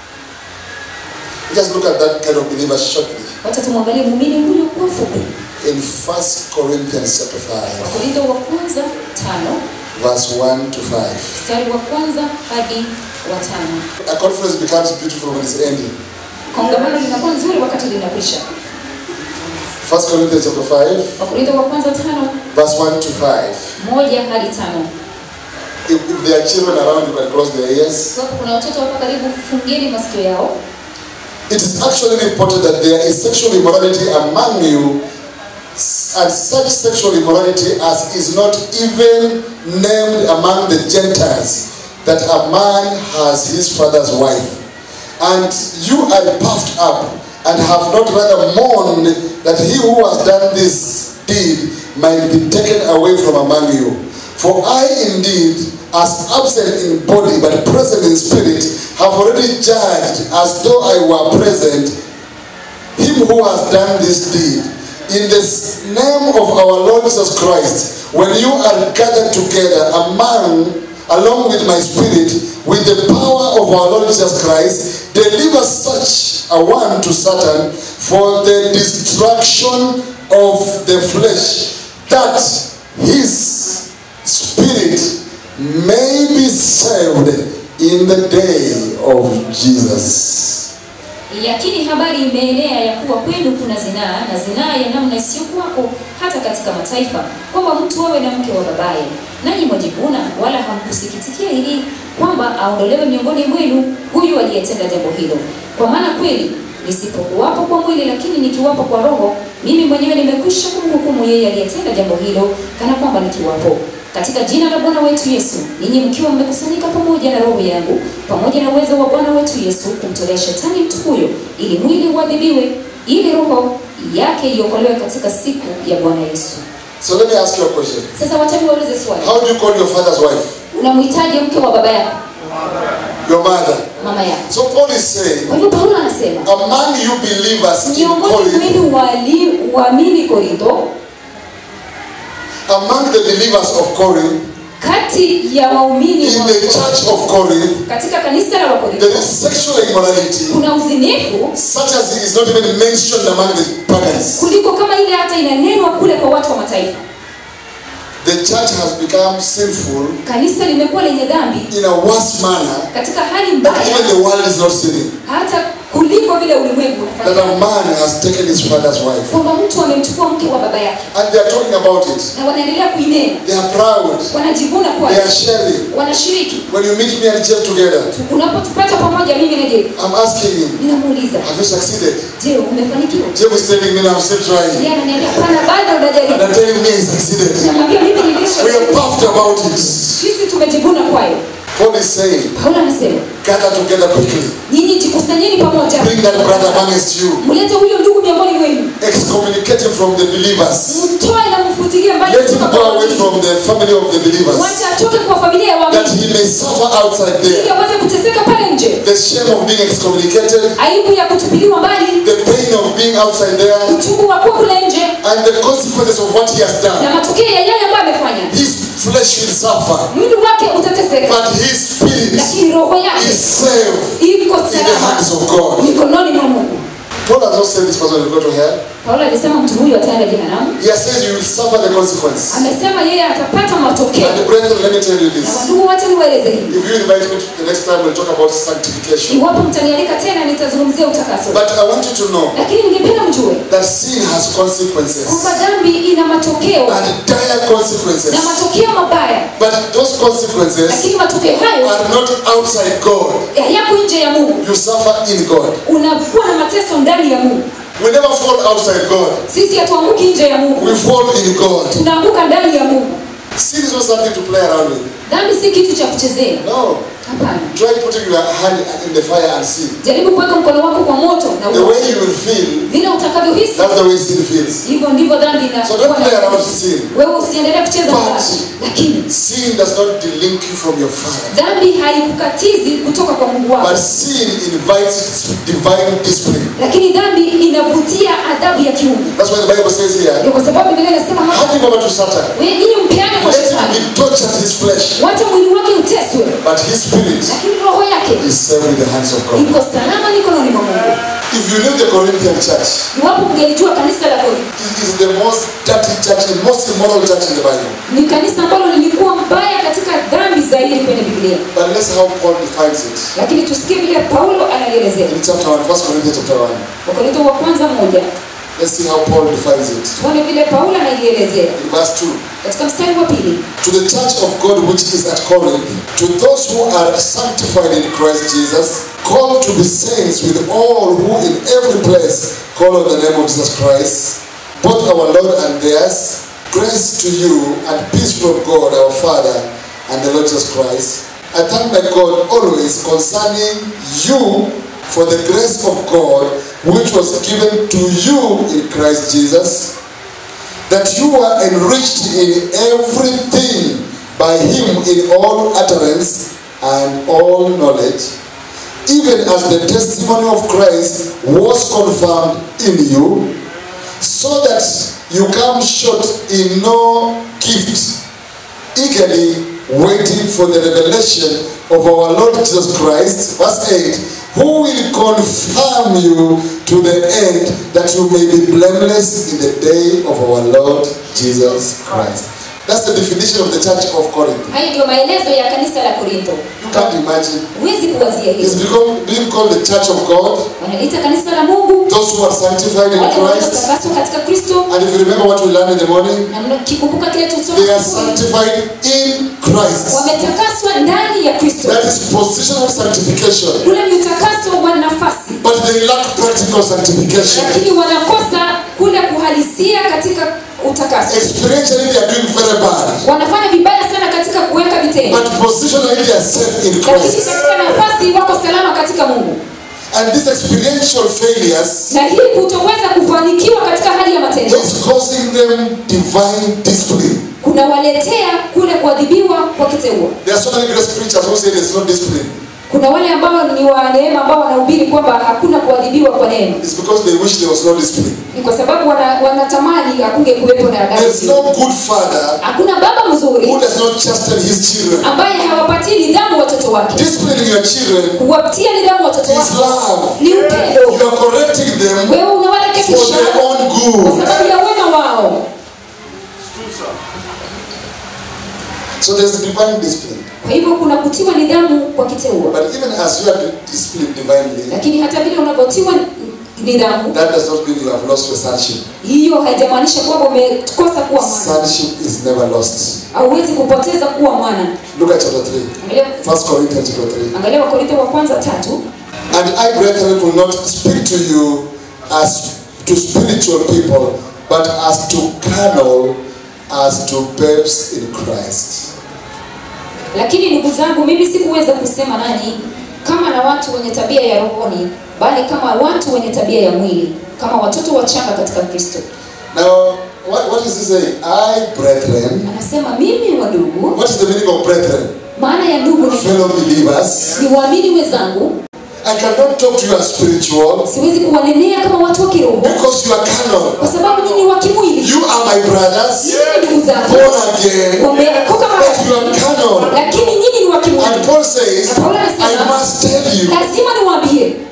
Just look at that kind of believer shortly. wacha tumwangalie muumini huyu kwa fupi In 1 Corinthians chapter 5, wakorintho wa kwanza tano verse 1 to 5. mstari wa kwanza hadi wa tano A conference becomes beautiful when it's ending. kongamano linakuwa nzuri wakati linakwisha 1 Corinthians chapter 5, wakorintho wa kwanza tano verse 1 to 5. moja hadi tano If, if there are children around, you can close their ears. Iwapo kuna watoto hapa karibu fungieni masikio yao It is actually reported that there is sexual immorality among you, and such sexual immorality as is not even named among the Gentiles, that a man has his father's wife. And you are puffed up, and have not rather mourned that he who has done this deed might be taken away from among you. For I indeed, as absent in body but present in spirit, have already judged as though I were present him who has done this deed. In the s- name of our Lord Jesus Christ, when you are gathered together among, along with my spirit, with the power of our Lord Jesus Christ, deliver such a one to Satan for the destruction of the flesh, that his spirit may be saved in the day of Jesus. yakini habari imeenea ya kuwa kwenu kuna zinaa na zinaa ya namna isiyokuwako hata katika mataifa kwamba mtu awe na mke wa babaye nanyi mwajivuna wala hamkusikitikia hili kwamba aondolewe miongoni mwenu huyu aliyetenda jambo hilo kwa maana kweli nisipokuwapo kwa mwili lakini nikiwapo kwa roho mimi mwenyewe nimekwisha kumhukumu yeye aliyetenda jambo hilo kana kwamba nikiwapo katika jina la Bwana wetu Yesu, ninyi mkiwa mmekusanyika pamoja na roho yangu pamoja na uwezo wa Bwana wetu Yesu kumtolea shetani mtu huyo, ili mwili uadhibiwe, ili roho yake iokolewe katika siku ya Bwana Yesu. So let me ask you a question. Sasa wacha niwaulize swali, How do you call your father's wife? unamhitaji mke wa baba yako, Your mother. mama yako? So Paul is saying, Kwa hivyo Paulo anasema among you believers in miongoni Corinth, mwenu wali- waamini Korintho, among the believers of Corinth, kati ya waumini in wa the church of Corinth, katika kanisa la Wakorintho there is sexual immorality kuna uzinifu such as it is not even mentioned among the pagans. kuliko kama ile hata inanenwa kule kwa watu wa mataifa. The church has become sinful Kanisa limekuwa lenye dhambi in a worse manner katika hali that mbaya even the world is not sinning. hata kuliko vile ulimwengu That unafanya. a man has taken his father's wife. kwamba mtu amemchukua mke wa baba yake And they are talking about it. na wanaendelea kuinena, They are proud. wanajivuna kuwa They are sharing. wanashiriki. When you meet me and Jeff together, Unapotupata pamoja, mimi na Jeff, I'm asking him, ninamuuliza have you succeeded? je, umefanikiwa? Jeff is telling me, no, I'm still trying. Yeye ananiambia hapana, bado And unajaribu. I'm telling me he succeeded. Namwambia mimi We nilisha, are puffed about it. sisi tumejivuna kwayo. Paul is saying, Paulo anasema gather together quickly. nyinyi jikusanyeni pamoja, Bring that brother amongst you. mlete huyo ndugu miongoni mwenu, Excommunicate him from the believers. mtoe na mfutilie mbali Let him kutoka go kwa away waamini. from the family of the believers. wacha atoke kwa familia ya That waamini he may suffer outside ili there. aweze kuteseka pale nje, The shame of being excommunicated, aibu ya kutupiliwa mbali, the pain of being outside there, uchungu wa kuwa kule nje and the consequences of what he has done. na matokeo ya yale ambayo amefanya. His flesh will suffer, Mwili wake utateseka, but his spirit lakini roho yake is saved iko in the salama hands of God. mikononi mwa Mungu. Paul has not said this person will go to hell. Paulo alisema mtu huyu ataenda jehanamu. He has said you will suffer the consequence. Amesema yeye atapata matokeo. And brethren, let me tell you Na this. wandugu wote niwaeleze hivi. If you invite me to the next time, we'll talk about sanctification. Iwapo mtanialika tena nitazungumzia utakaso. But I want you to know Lakini ningependa mjue that sin has consequences kwamba dhambi ina matokeo and dire consequences. na matokeo mabaya, But those consequences lakini matokeo hayo are not outside God. yako nje ya Mungu. You suffer in God. Unakuwa na mateso ndani ya Mungu. We never fall outside God. Sisi hatuanguki nje ya Mungu, We fall in God. tunaanguka ndani ya Mungu. Sin is not something to play around with. Dhambi si kitu cha kuchezea, No. hapana. Try putting your hand in the fire and see. Jaribu kuweka mkono wako kwa moto na The uone. way you will feel, vile utakavyohisi, that's the way sin feels. hivyo ndivyo dhambi So don't inakuwa. play around with sin. Wewe usiendelee kucheza But- na dhambi, lakini Sin does not delink you from your Father. dhambi haikukatizi kutoka kwa Mungu wako, But sin invites divine discipline. lakini dhambi inavutia adhabu ya kiungu. That's why the Bible says here, Ndio kwa sababu Biblia inasema hapa, hand him over to Satan. wewe nyinyi mpeane kwa Let him shetani, be tortured his flesh. wacha mwili wake uteswe, But his spirit lakini roho yake is safe in the hands of God. iko salama mikononi mwa Mungu. If you knew the Corinthian church, Iwapo mngelijua kanisa la Korintho it is the most dirty church, the most immoral church in the Bible. ni kanisa ambalo lilikuwa mbaya katika dhambi zaidi kwenye Biblia, But let's how Paul defines it. lakini tusikie vile Paulo analielezea. In chapter 1, 1 Corinthians chapter 1. Wakorintho wa kwanza moja, Let's see how Paul defines it. tuone vile Paulo analielezea In verse 2. katika mstari wa pili. To the church of God which is at Corinth, to those who are sanctified in Christ Jesus, called to be saints with all who in every place call on the name of Jesus Christ, both our Lord and theirs, grace to you and peace from God our Father and the Lord Jesus Christ. I thank my God always concerning you for the grace of God which was given to you in Christ Jesus that you were enriched in everything by him in all utterance and all knowledge, even as the testimony of Christ was confirmed in you, so that you come short in no gift, eagerly waiting for the revelation of our Lord Jesus Christ. Verse 8 Who will confirm you to the end that you may be blameless in the day of our Lord Jesus Christ. That's the definition of the church of Corinth. Haya ndio maelezo ya kanisa la Korintho. You can't imagine. Huwezi kuwazia It's hivi. become, being called the church of God, Wanaliita kanisa la Mungu, those who are sanctified in wale Christ. waliotakaswa katika Kristo, And if you remember what we learned in the morning, na mkikumbuka kile they are tulisoma, sanctified in Christ. wametakaswa ndani ya Kristo. That is positional sanctification. Kule ni utakaso wa nafasi, But they lack practical sanctification. lakini wanakosa kule kuhalisia katika utakaso. Experientially, they are doing very bad. Wanafanya vibaya sana katika kuweka vitendo, But positionally, they are safe in lakini Christ. katika nafasi wako salama katika Mungu. And these experiential failures Na hii kutoweza kufanikiwa katika hali ya matendo is causing them divine discipline. kunawaletea kule kuadhibiwa kwa kiteua. There are so many great preachers who say there's no discipline. Kuna wale ambao ni wa neema ambao wanahubiri kwamba hakuna kuadhibiwa kwa neema, It's because they wish there was no discipline. ni kwa sababu wana, wanatamani hakunge kuwepo na There's adabu. no good father Hakuna baba who mzuri does not chasten his children. ambaye hawapatii nidhamu watoto wake. Disciplining your children Kuwapatia nidhamu watoto is wake love. ni upendo. You are correcting them Wewe for unawarekebisha their own kwa good. sababu ya wema wao. So there's divine discipline. Kwa hivyo kuna kutiwa nidhamu kwa kiteua, But even as you are disciplined divinely, lakini hata vile unavyotiwa nidhamu, that does not mean you have lost your sonship. hiyo haijamaanisha kwamba umekosa kuwa mwana. Sonship is never lost. Hauwezi kupoteza kuwa mwana. Look at chapter 3. Angalia, First Corinthians chapter 3. angalia Wakorintho wa kwanza tatu. And I, brethren, will not speak to you as to spiritual people, but as to carnal, as to babes in Christ. Lakini ndugu zangu, mimi sikuweza kusema nanyi kama na watu wenye tabia ya rohoni, bali kama watu wenye tabia ya mwili, kama watoto wachanga katika Kristo. Now, what, what is he saying? I, brethren, Anasema mimi wa ndugu, what is the meaning of brethren? maana ya ndugu ni, Fellow believers. ni waamini wenzangu. I cannot talk to you as spiritual Siwezi kuwanenea kama watu wa kiroho, because you are carnal. kwa sababu nyinyi ni wa kimwili, You are my brothers, nyinyi ni ndugu zangu, born again, wameokoka mara but you are carnal. lakini nyinyi ni wa And kimwili. Paul says, Na Paulo anasema, I must tell you, Lazima niwaambie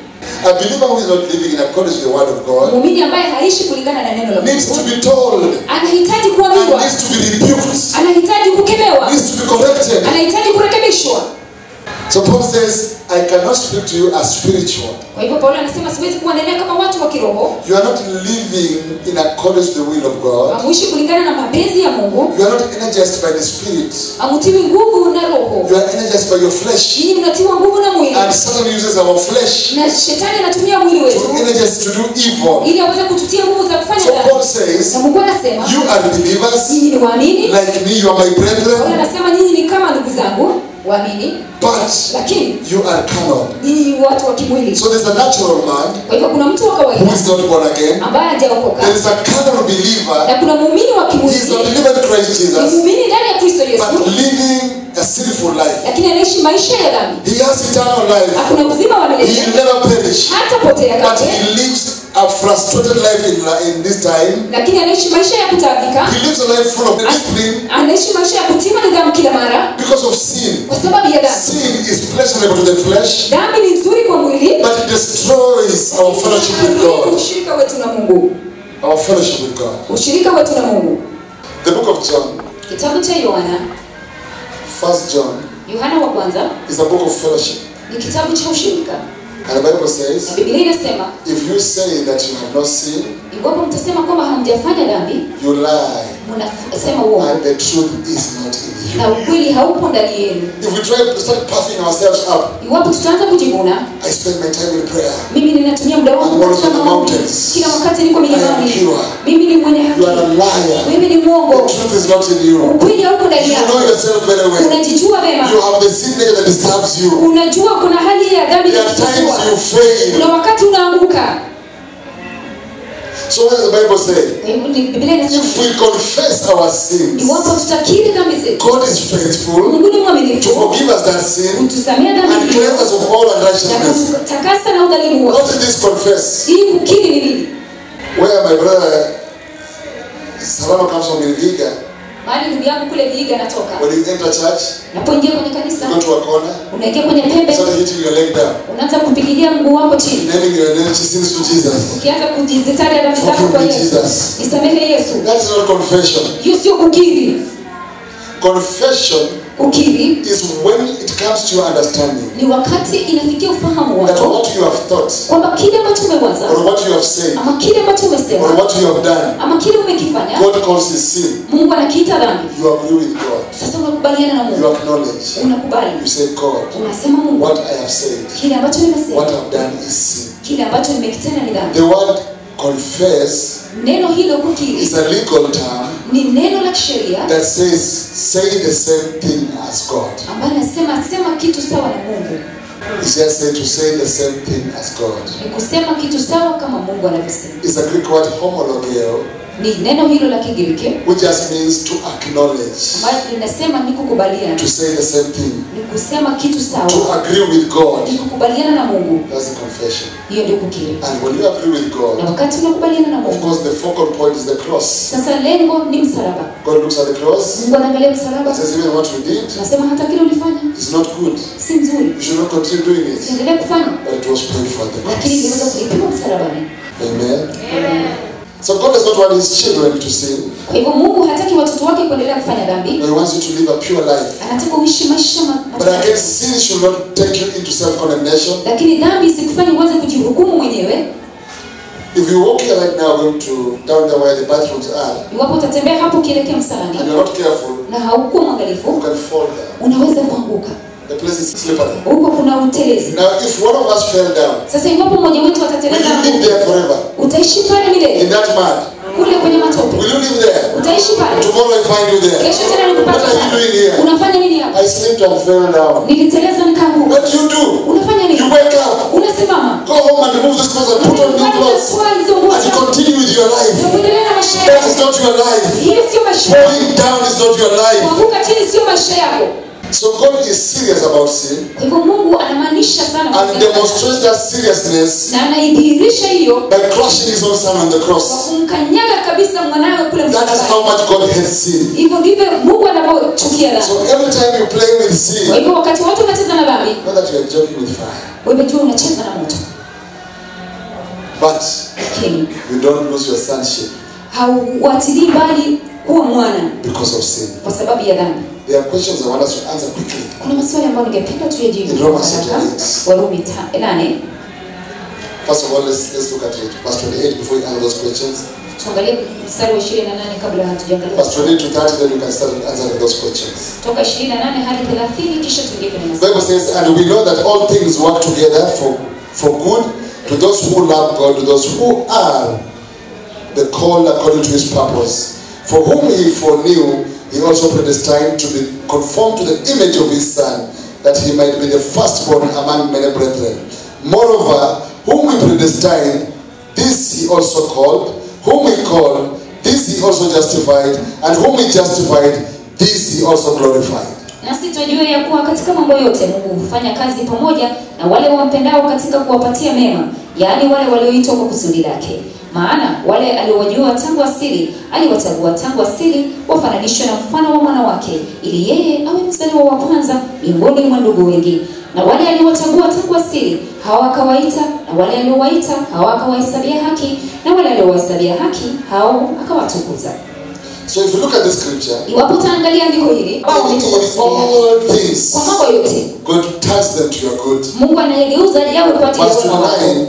A believer who is not living in accordance with the word of God muumini ambaye haishi kulingana na neno la needs to Mungu be told anahitaji and kuambiwa needs to be rebuked, anahitaji kukemewa needs to be corrected. anahitaji kurekebishwa So Paul says, I cannot speak to you as spiritual. kwa hivyo paulo anasema siwezi kuwanenea kama watu wa kiroho You are not living in accordance with the will of God. amuishi kulingana na mapenzi ya mungu You are not energized by the Spirit. amutiwi nguvu na roho You are energized by your flesh. nyinyi mnatiwa nguvu na mwili And Satan uses our flesh na shetani anatumia mwili to wetu energize to do evil. ili aweze kututia nguvu za kufanya So Paul dhambi says, na mungu anasema You are believers nyinyi ni waamini like me, you are my paulo brethren, anasema nyinyi ni kama ndugu zangu waamini but lakini you are carnal. nyinyi ni watu wa kimwili So there's a natural man kwa hivyo kuna mtu wa who kawaida is not born again. ambaye hajaokoka There is a carnal believer. na kuna muumini wa He is a kimwili believer in Christ ni Jesus, muumini ndani ya kristo yesu but living a sinful life. lakini anaishi maisha ya dhambi He has eternal life. hakuna uzima wa He milele will never perish. hatapotea But kamwe he lives a frustrated life in, in this time. lakini anaishi maisha ya kutaabika He lives a life full of discipline anaishi maisha ya kutima nidhamu kila mara because of sin. kwa sababu ya dhambi Sin is pleasurable to the flesh, dhambi ni nzuri kwa mwili but it destroys our fellowship with God. ushirika wetu na mungu Our fellowship with God. ushirika wetu na mungu The book of John, kitabu cha yohana First John, yohana wa kwanza is a book of fellowship. ni kitabu cha ushirika And the Bible na says, biblia inasema if you say that you have not sinned, iwapo mtasema kwamba hamjafanya dhambi you lie, mnasema uongo and the truth is not in you. na ukweli haupo ndani yenu If we try to start puffing ourselves up, iwapo tutaanza kujivuna I spend my time in prayer. mimi ninatumia muda wangu I'm always katika on the maombi. mountains. kila wakati niko I am milimani pure. mimi ni mwenye You are a haki liar. mimi ni mwongo The truth is not in you. ukweli hauko ndani You know yako yourself very well. unajijua vema You have the sin nature that disturbs you. unajua kuna hali ya dhambi There are times you inakusumbua fail. kuna wakati unaanguka So what does the Bible say? Kwa hivyo ni- biblia inasema If we confess our sins, iwapo tutakiri dhambi zetu God is faithful mungu ni to mwaminifu forgive us that sin kutusamea and dhambi cleanse hizo us of all na unrighteousness. kutakasa na udhalimu wote What is this confess? ili kukiri ni nini Where my brother Salama comes from in Viga, mahali ndugu yangu kule viiga anatoka when you enter church, unapoingia kwenye you kanisa go to a corner, unaingia kwenye pembe start hitting your leg down, unaanza kupigilia mguu wako chini naming your name, sins to Jesus. ukianza kujizitaja dhambi zako Forgive kwa me, yesu Jesus. nisamehe yesu That is not confession. hiyo sio kukiri Confession kukiri is when it comes to your understanding ni wakati inafikia ufahamu that wako what you have thought, kwamba kile ambacho umewaza or what you have said, ama kile ambacho or umesema what you have done, ama kile umekifanya God calls it sin. mungu anakiita dhambi You agree with God. sasa unakubaliana na You mungu acknowledge. unakubali You say, God, unasema mungu what I have said, kile ambacho what nimesema I've done is sin. kile ambacho nimekitenda ni dhambi The word confess neno hilo kukiri is a legal term ni neno la kisheria that says, say the same thing as God. ambayo nasema sema kitu sawa na mungu It's just saying to say the same thing as God. ni kusema kitu sawa kama mungu anavyosema It's a Greek word homologeo, ni neno hilo la kigiriki which just means to acknowledge, ambayo linasema ni kukubaliana to say the same thing, ni kusema kitu to sawa agree with God. ni kukubaliana na mungu That's the confession. hiyo ndio kukiri And when you agree with na God, wakati unakubaliana na of mungu course, the focal point is the cross. sasa lengo ni msalaba God looks at the cross mungu anaangalia and msalaba says, even what you did nasema hata kile ulifanya is not good. si nzuri You should not continue doing it. siendelee kufanya But it was paid for at the lakini iliweza cross. kulipiwa msalabani Amen. So God does not want His children to sin, kwa hivyo mungu hataki watoto wake kuendelea kufanya dhambi but He wants you to live a pure life. anataka uishi maisha ma- But again, matakatifu. sin should not take you into self-condemnation. lakini dhambi isikufanye uanze kujihukumu mwenyewe If you walk here right now, going to down there where the bathrooms are, iwapo utatembea hapo ukielekea msalani and you're not careful, na haukuwa you mwangalifu can fall down. unaweza kuanguka The place is slippery. huko kuna utelezi Now, if one of us fell down, sasa iwapo mmoja wetu will atateleza you live there forever? utaishi pale In milele that mud? kule kwenye matope Will you live there? utaishi pale Tomorrow I find you there. kesho tena What nikupata are you doing pale here? unafanya nini hapa I slipped and fell down. niliteleza nikaanguka What do you do? unafanya You nini wake up, unasimama go home and remove these clothes and put on new clothes. Unatoa hizo nguo And you zako. continue with your life. Na kuendelea na maisha That yako is not your life. hiyo sio maisha yako Falling down is not your life. kuanguka chini sio maisha yako So God is serious about sin kwa hivyo mungu anamaanisha sana and kusema- demonstrates that seriousness na anaidhihirisha hiyo by crushing his own son on the kwa cross. kumkanyaga kabisa mwanawe kule That is msalabani how much God hates sin. hivyo ndivyo mungu anavyochukia dhambi So every time you play with kwa sin, hivyo wakati wote unacheza na dhambi know that you are joking with fire. wewe jua unacheza na moto But lakini you don't lose your sonship hauwatilii mbali kuwa mwana because of sin. kwa sababu ya dhambi There are questions I want us to answer quickly. kuna maswali ambayo ningependa tuyajibu In Romans haraka. chapter eight. warumi ta- nane First of all, let's, let's look at it. Verse 28 before we answer those questions. tuangalie mstari wa 28 kabla hatujaangalia Verse 28 to 30, then you can start answering those questions. toka 28 hadi 30 kisha tuingie kwenye The maswali Bible says, and we know that all things work together for, for good to those who love God, to those who are the called according to his purpose. For whom he foreknew, he also predestined to be conformed to the image of his Son, that he might be the firstborn among many brethren. Moreover, whom he predestined, this he also called. Whom he called, this he also justified. And whom he justified, this he also glorified. nasi twajua ya kuwa katika mambo yote mungu hufanya kazi pamoja na wale wampendao katika kuwapatia mema yaani wale walioitwa kwa kusudi lake maana wale aliowajua tangu asili aliwachagua tangu asili wafananishwe na mfano wa mwana wake ili yeye awe mzaliwa wa kwanza miongoni mwa ndugu wengi na wale aliowachagua tangu asili hawa akawaita na wale aliowaita hawa akawahesabia haki na wale aliowahesabia haki hao akawatukuza So if you look at the scripture, iwapo utaangalia andiko hili ambao in unaitwa kwa kusudi lake, all things, kwa mambo yote God turns them to your good. mungu anayegeuza yawe kwa ajili ya Verse wema wako 29,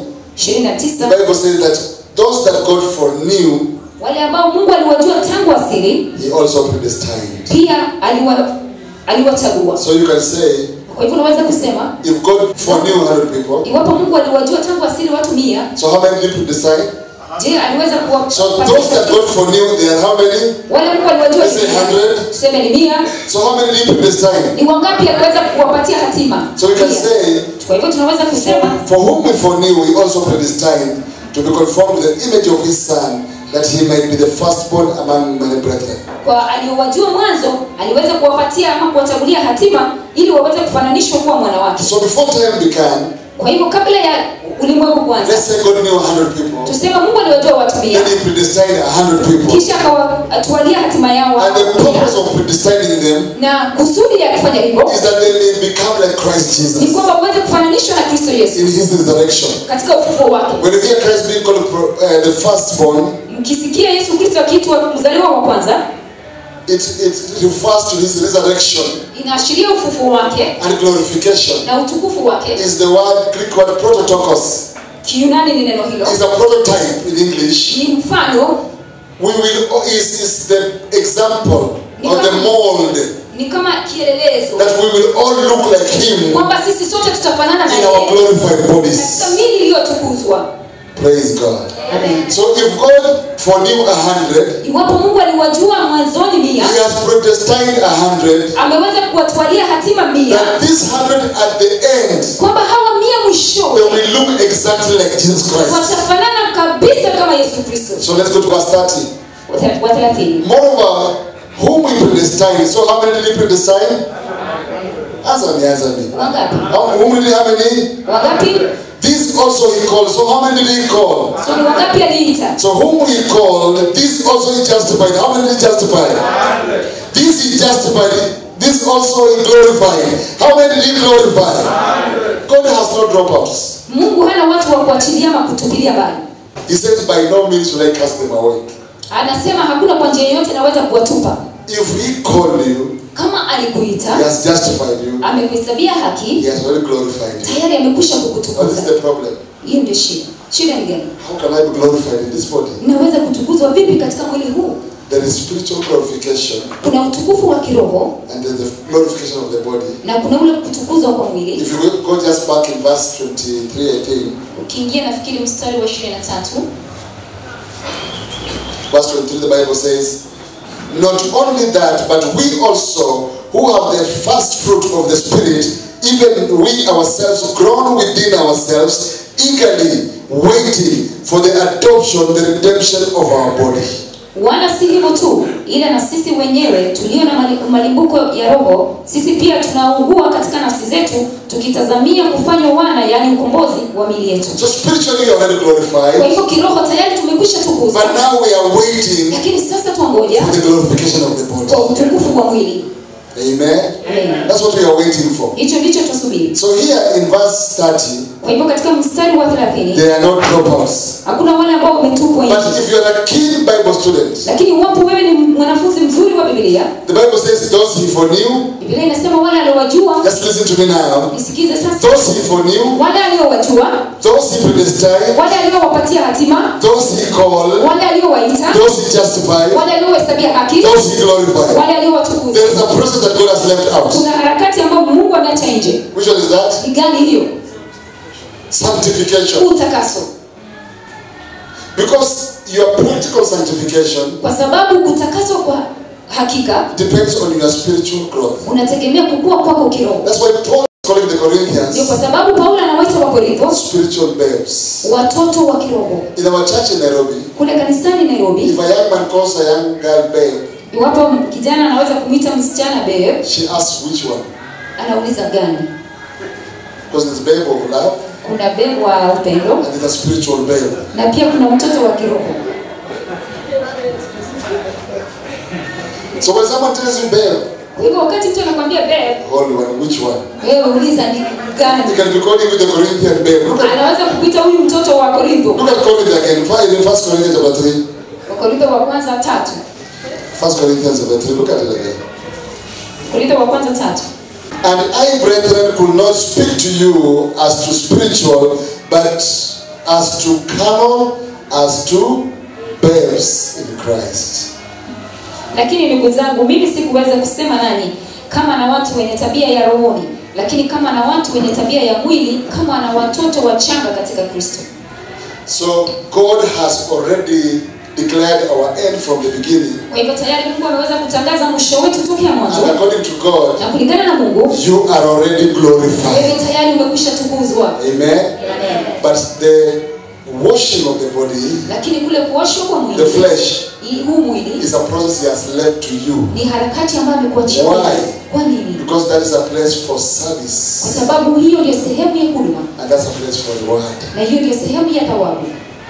29 The Bible says that those that God foreknew, wale ambao mungu aliwajua tangu asili He also predestined. pia aliwa aliwachagua So you can say, kwa hivyo unaweza kusema if God foreknew 100 people, iwapo mungu aliwajua tangu asili watu mia so how many did He predestine? je aliweza kuwa So those that God foreknew, they are how many? wale mungu aliwajua Let's say ni mia. 100. tuseme ni mia So how many did He predestine? ni wangapi aliweza kuwapatia hatima So we can Mia. say, kwa hivyo tunaweza kusema for whom He foreknew, He also predestined to be conformed to the image of His Son, that He might be the firstborn among many brethren. kwa aliowajua mwanzo aliweza kuwapatia ama kuwachagulia hatima ili waweze kufananishwa kuwa mwana wake So before time began, kwa hivyo kabla ya ulimwengu kuanza let's say God knew 100 people, tuseme mungu aliwajua watu mia then He predestined 100 people. kisha akawatwalia hatima yao And the watu mia. purpose of predestining them na kusudi ya kufanya hivyo is that they may become like Christ ni Jesus kwamba uweze kufananishwa na kristo yesu in his resurrection. katika ufufuo wake When you hear Christ being called uh, the firstborn, mkisikia yesu kristo akiitwa mzaliwa wa kwanza it, it refers to his resurrection inaashiria ufufuo wake and glorification. na utukufu wake Is the word Greek word prototokos. kiunani ni neno hilo Is a prototype in English. ni mfano We will is, is the example of the mold ni kama kielelezo that we will all look like him kwamba sisi sote tutafanana na in our yeye glorified bodies. katika mili iliyotukuzwa Praise God. Amen. So if God foreknew a hundred, iwapo mungu aliwajua mwanzoni mia He has predestined a hundred ameweza kuwatwalia hatima mia that this hundred at the end kwamba hawa mia they mwisho will look exactly like Jesus Christ. watafanana kabisa kama yesu kristo So let's go to verse 30. wa thelathini Moreover, whom we predestined. So how many did he predestine? Answer me, answer me. wangapi How, whom did he, how many? wangapi This also he called. So how many did he call? so ni wangapi aliita So whom he called, this also he justified. How many did he justify? This he justified. This also he glorified. How many did he glorify? God has no dropouts. mungu hana watu wa kuachilia ama kutupilia mbali He says, by no means will I cast them away. anasema hakuna kwa njia yoyote naweza kuwatupa If he called you, kama he alikuita has justified you. amekuhesabia haki He has already glorified you. tayari amekwisha What is kukutukuza the problem? hiyo ndio shida shida ni gani How can I be glorified in this body? naweza kutukuzwa vipi katika mwili huu There is spiritual glorification kuna utukufu wa kiroho and there's the glorification of the body. na kuna ule kutukuzwa kwa mwili If you go- go just back in verse 23, 18, ukiingia nafikiri mstari wa 23 verse 23, the Bible says, Not only that, but we also, who have the first fruit of the Spirit, even we ourselves, grown within ourselves, eagerly waiting for the adoption, the redemption of our body. wala si hivyo tu ila na sisi wenyewe tulio na mali- malimbuko ya roho sisi pia tunaugua katika nafsi zetu tukitazamia kufanywa wana yaani ukombozi wa mili yetu So spiritually, you're already kwa glorified, hivyo kiroho tayari tumekwisha tukuzwa but now we are waiting lakini sasa twangoja for the glorification of the body. kwa utukufu wa mwili Amen. Amen. That's what we are waiting for. hicho ndicho tusubiri So here in verse 30, kwa hivyo katika mstari wa 30 there are no dropouts. hakuna wale ambao wametupwa nje But if you are a keen Bible student, lakini iwapo wewe ni mwanafunzi mzuri wa biblia the Bible says those he foreknew, biblia inasema wale aliowajua just listen to me now. nisikize sasa Those he foreknew, wale aliowajua those he predestined, wale aliowapatia hatima those he called, wale aliowaita those he justified, wale aliohesabia haki those he glorified. wale aliowatukuza There is a process that God has left out. kuna harakati ambayo mungu ameacha nje Which one is that? ni gani hiyo Sanctification. utakaso Because your practical sanctification kwa sababu kutakaswa kwa hakika depends on your spiritual growth. unategemea kukua kwako kiroho That's why Paul is calling the ndio Corinthians kwa sababu paulo anawaita wakorintho spiritual babes. watoto wa kiroho In our church in Nairobi, kule kanisani nairobi if a young man calls a young girl babe, iwapo kijana anaweza kumwita msichana babe she asks which one? anauliza gani Because it's babe of love kuna babe wa upendo and it's a spiritual babe. na pia kuna mtoto wa kiroho So when someone tells you babe, kwa hivyo wakati mtu anakwambia babe hold on, which one? wewe uliza ni He gani can be calling you the Corinthian babe. Look at, anaweza kukuita huyu mtoto wa korintho look at Corinth again. Fi- In First Corinthians chapter 3. wakorintho wa kwanza tatu First Corinthians chapter 3. Look at it again. korintho wa kwanza tatu And I, brethren, could not speak to you as to spiritual, but as to carnal, as to babes in Christ. lakini ndugu zangu mimi sikuweza kusema nanyi kama na watu wenye tabia ya rohoni lakini kama na watu wenye tabia ya mwili kama na watoto wachanga katika kristo So God has already declared our end from the beginning. kwa hivyo tayari mungu ameweza kutangaza mwisho wetu tokea And mwanzo according to God, na kulingana na mungu you are already glorified. wewe tayari umekwisha tukuzwa Amen. Amen. But the washing of the body, lakini kule kuoshwa kwa the mwili flesh, hii- huu mwili is a process He has left to you. ni harakati ambayo amekuachia Why? wewe. kwa nini Because that is a place for kwa service. sababu hiyo ndio sehemu ya huduma And that's a place for reward. na hiyo ndio sehemu ya thawabu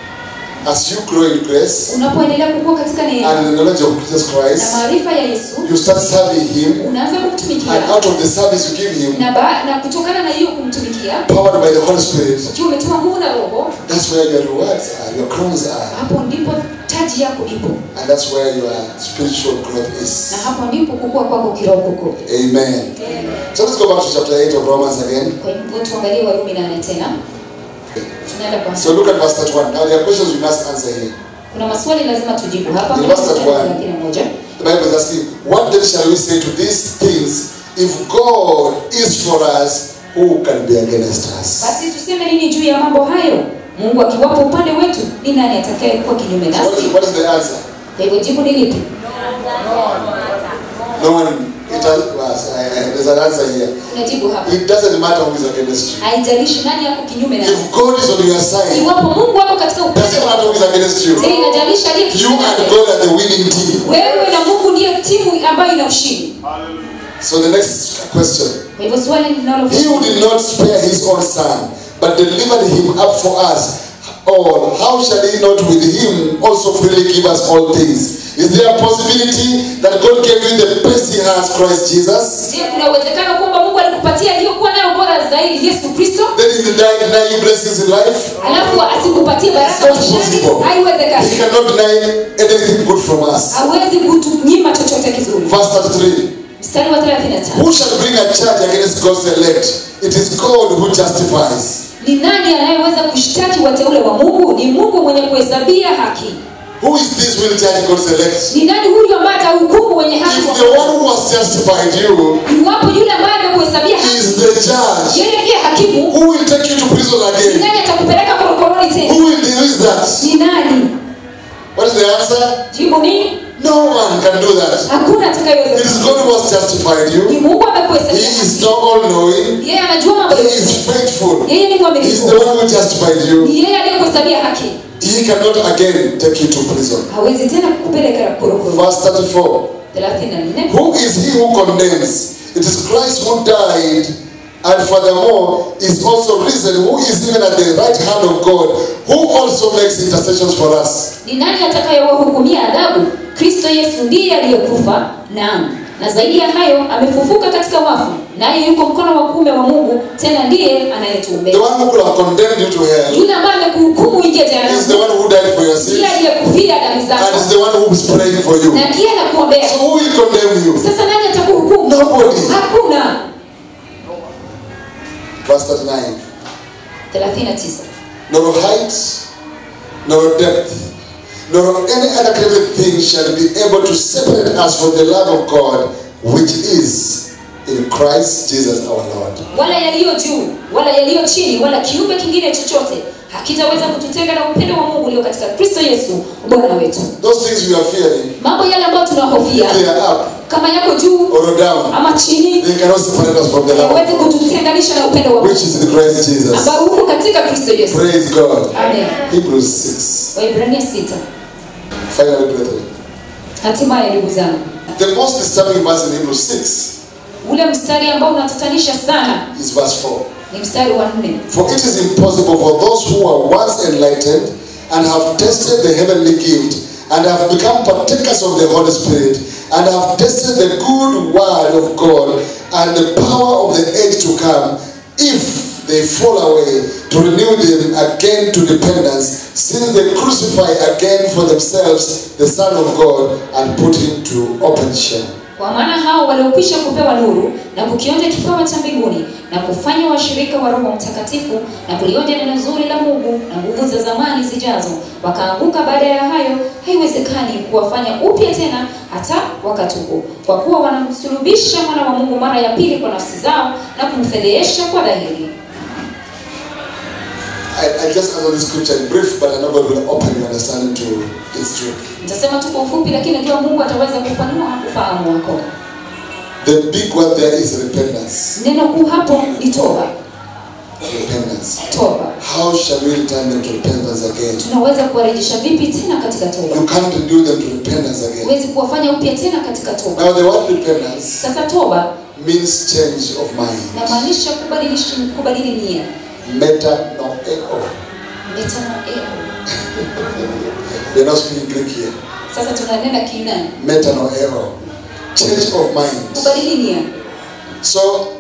As you grow in grace unapoendelea kukua katika neema and in the knowledge of Jesus na Christ, maarifa ya yesu you start serving Him. unaanza kumtumikia And out of the service you give Him, na, ba, na kutokana na hiyo kumtumikia powered by the Holy Spirit, ukiwa umetiwa nguvu na roho that's where your rewards are, your crowns are. hapo ndipo taji yako ipo And that's where your spiritual growth is. na hapo ndipo kukua kwako kiroho kuko Amen. So let's go back to chapter 8 of Romans again. kwa hivyo tuangalie warumi nane tena tunaenda kwa So look at verse 31. Now there are questions we must answer here. kuna maswali lazima tujibu hapa Ni verse 31. thelathini na moja The Bible is asking, what then shall we say to these things? If God is for us, who can be against us? basi tuseme nini juu ya mambo hayo mungu akiwapo upande wetu ni nani atakaye kuwa kinyume So what nasi is, what is the answer? kwa hivyo jibu ni lipi No one. It has, was, I, I, there's an answer here. unajibu hapa It doesn't matter who is against you. haijalishi nani yako kinyume nasi If God is on your side, iwapo mungu wako katika it upande doesn't matter wako who is against you. je inajalisha aliye You kinyume and nasi? God are the winning team. wewe na mungu ndiyo timu ambayo ina ushindi So the next question. kwa hivyo swali linalo He who did not spare his own son, but delivered him up for us all, how shall he not with him also freely give us all things? Is there a possibility that God gave you the best he has, Christ Jesus? je kuna uwezekano kwamba mungu alikupatia aliyokuwa nayo bora zaidi yesu kristo Then he did not deny you blessings in life? alafu asikupatie It's baraka not maishani possible. He haiwezekani cannot deny anything good from us. hawezi kutunyima chochote kizuri Verse 33. mstari wa 35 Who shall bring a charge against God's elect? It is God who justifies. ni nani anayeweza kushtaki wateule wa mungu ni mungu mwenye kuhesabia haki Who is this will judge God's elect? ni nani huyu ambaye atahukumu wenye haki If the one who has justified you iwapo yule ambaye amekuhesabia haki is the judge, yeye ndiye hakimu who will take you to prison ni again? nani atakupeleka korokoroni tena Who will do is that? ni nani What is the answer? jibu ni No one can do that. hakuna It is atakayeweza God who has justified ni you. mungu He amekuhesabia is not all knowing. yeye anajua mambo He yote is faithful. yeye ni He is mwaminifu the one who justified you. ni yeye aliyekuhesabia haki He cannot again take you to prison. hawezi tena kukupeleka korokoroni Verse 34. 34 Who is he who condemns? It is Christ who died, and furthermore is also risen, who is even at the right hand of God, who also makes intercessions for us. ni nani atakayewahukumia adhabu kristo yesu ndiye aliyekufa naam na zaidi ya hayo amefufuka katika wafu naye yuko mkono wa kuume wa mungu tena ndiye anayetuombea The one who could have condemned you to hell yule ambaye amekuhukumu uingie is the jehanamu one who died for your ndiye sins aliyekufia dhambi and is zako the one who is praying for you. na ndiye anakuombea So who will condemn you? sasa nani atakuhukumu Nobody. hakuna Verse 39. 39 Nor height, nor depth, nor any other created thing shall be able to separate us from the love of God, which is in Christ Jesus our Lord. wala yaliyo juu wala yaliyo chini wala kiumbe kingine chochote hakitaweza kututenga na upendo wa mungu ulio katika kristo yesu bwana wetu Those things we are fearing, mambo yale ambayo tunahofia they are up kama yako juu or down. ama chini They cannot separate us from the love hawezi of God, kututenganisha na upendo wa which mungu is in Christ Jesus. ambao uko katika kristo yesu Praise God. amen Hebrews 6. waibrania sita Finally, brethren. hatimaye ndugu zangu The most disturbing verse in Hebrews 6 ule mstari ambao unatatanisha sana is verse 4. ni mstari wa nne For it is impossible for those who were once enlightened and have tasted the heavenly gift and have become partakers of the Holy Spirit and have tasted the good word of God and the power of the age to come, if they fall away, to renew them again to repentance, since they crucify again for themselves the Son of God and put him to open shame. kwa maana hao waliokwisha kupewa nuru na kukionja kipawa cha mbinguni na kufanya washirika wa roho mtakatifu na kulionja neno zuri la mungu na nguvu za zamani zijazo wakaanguka baada ya hayo haiwezekani kuwafanya upya tena hata wakatubu kwa kuwa wanamsulubisha mwana wa mungu mara ya pili kwa nafsi zao na kumfedhehesha kwa dhahiri I, I just answer this scripture in brief, but I know God will open your understanding to its truth. nitasema tu kwa ufupi lakini najua mungu ataweza kupanua ufahamu wako The big word there is repentance. neno kuu hapo ni toba Repentance. toba How shall we return them to repentance again? tunaweza kuwarejesha vipi tena katika toba You can't renew them to repentance again. huwezi kuwafanya upya tena katika toba Now, the word repentance sasa toba means change of mind. namaanisha kubadilisha kubadili nia Metanoeo. metanoeo We're not speaking Greek here. sasa tunanena kiunani Metanoeo. Change of mind. kubadili nia So,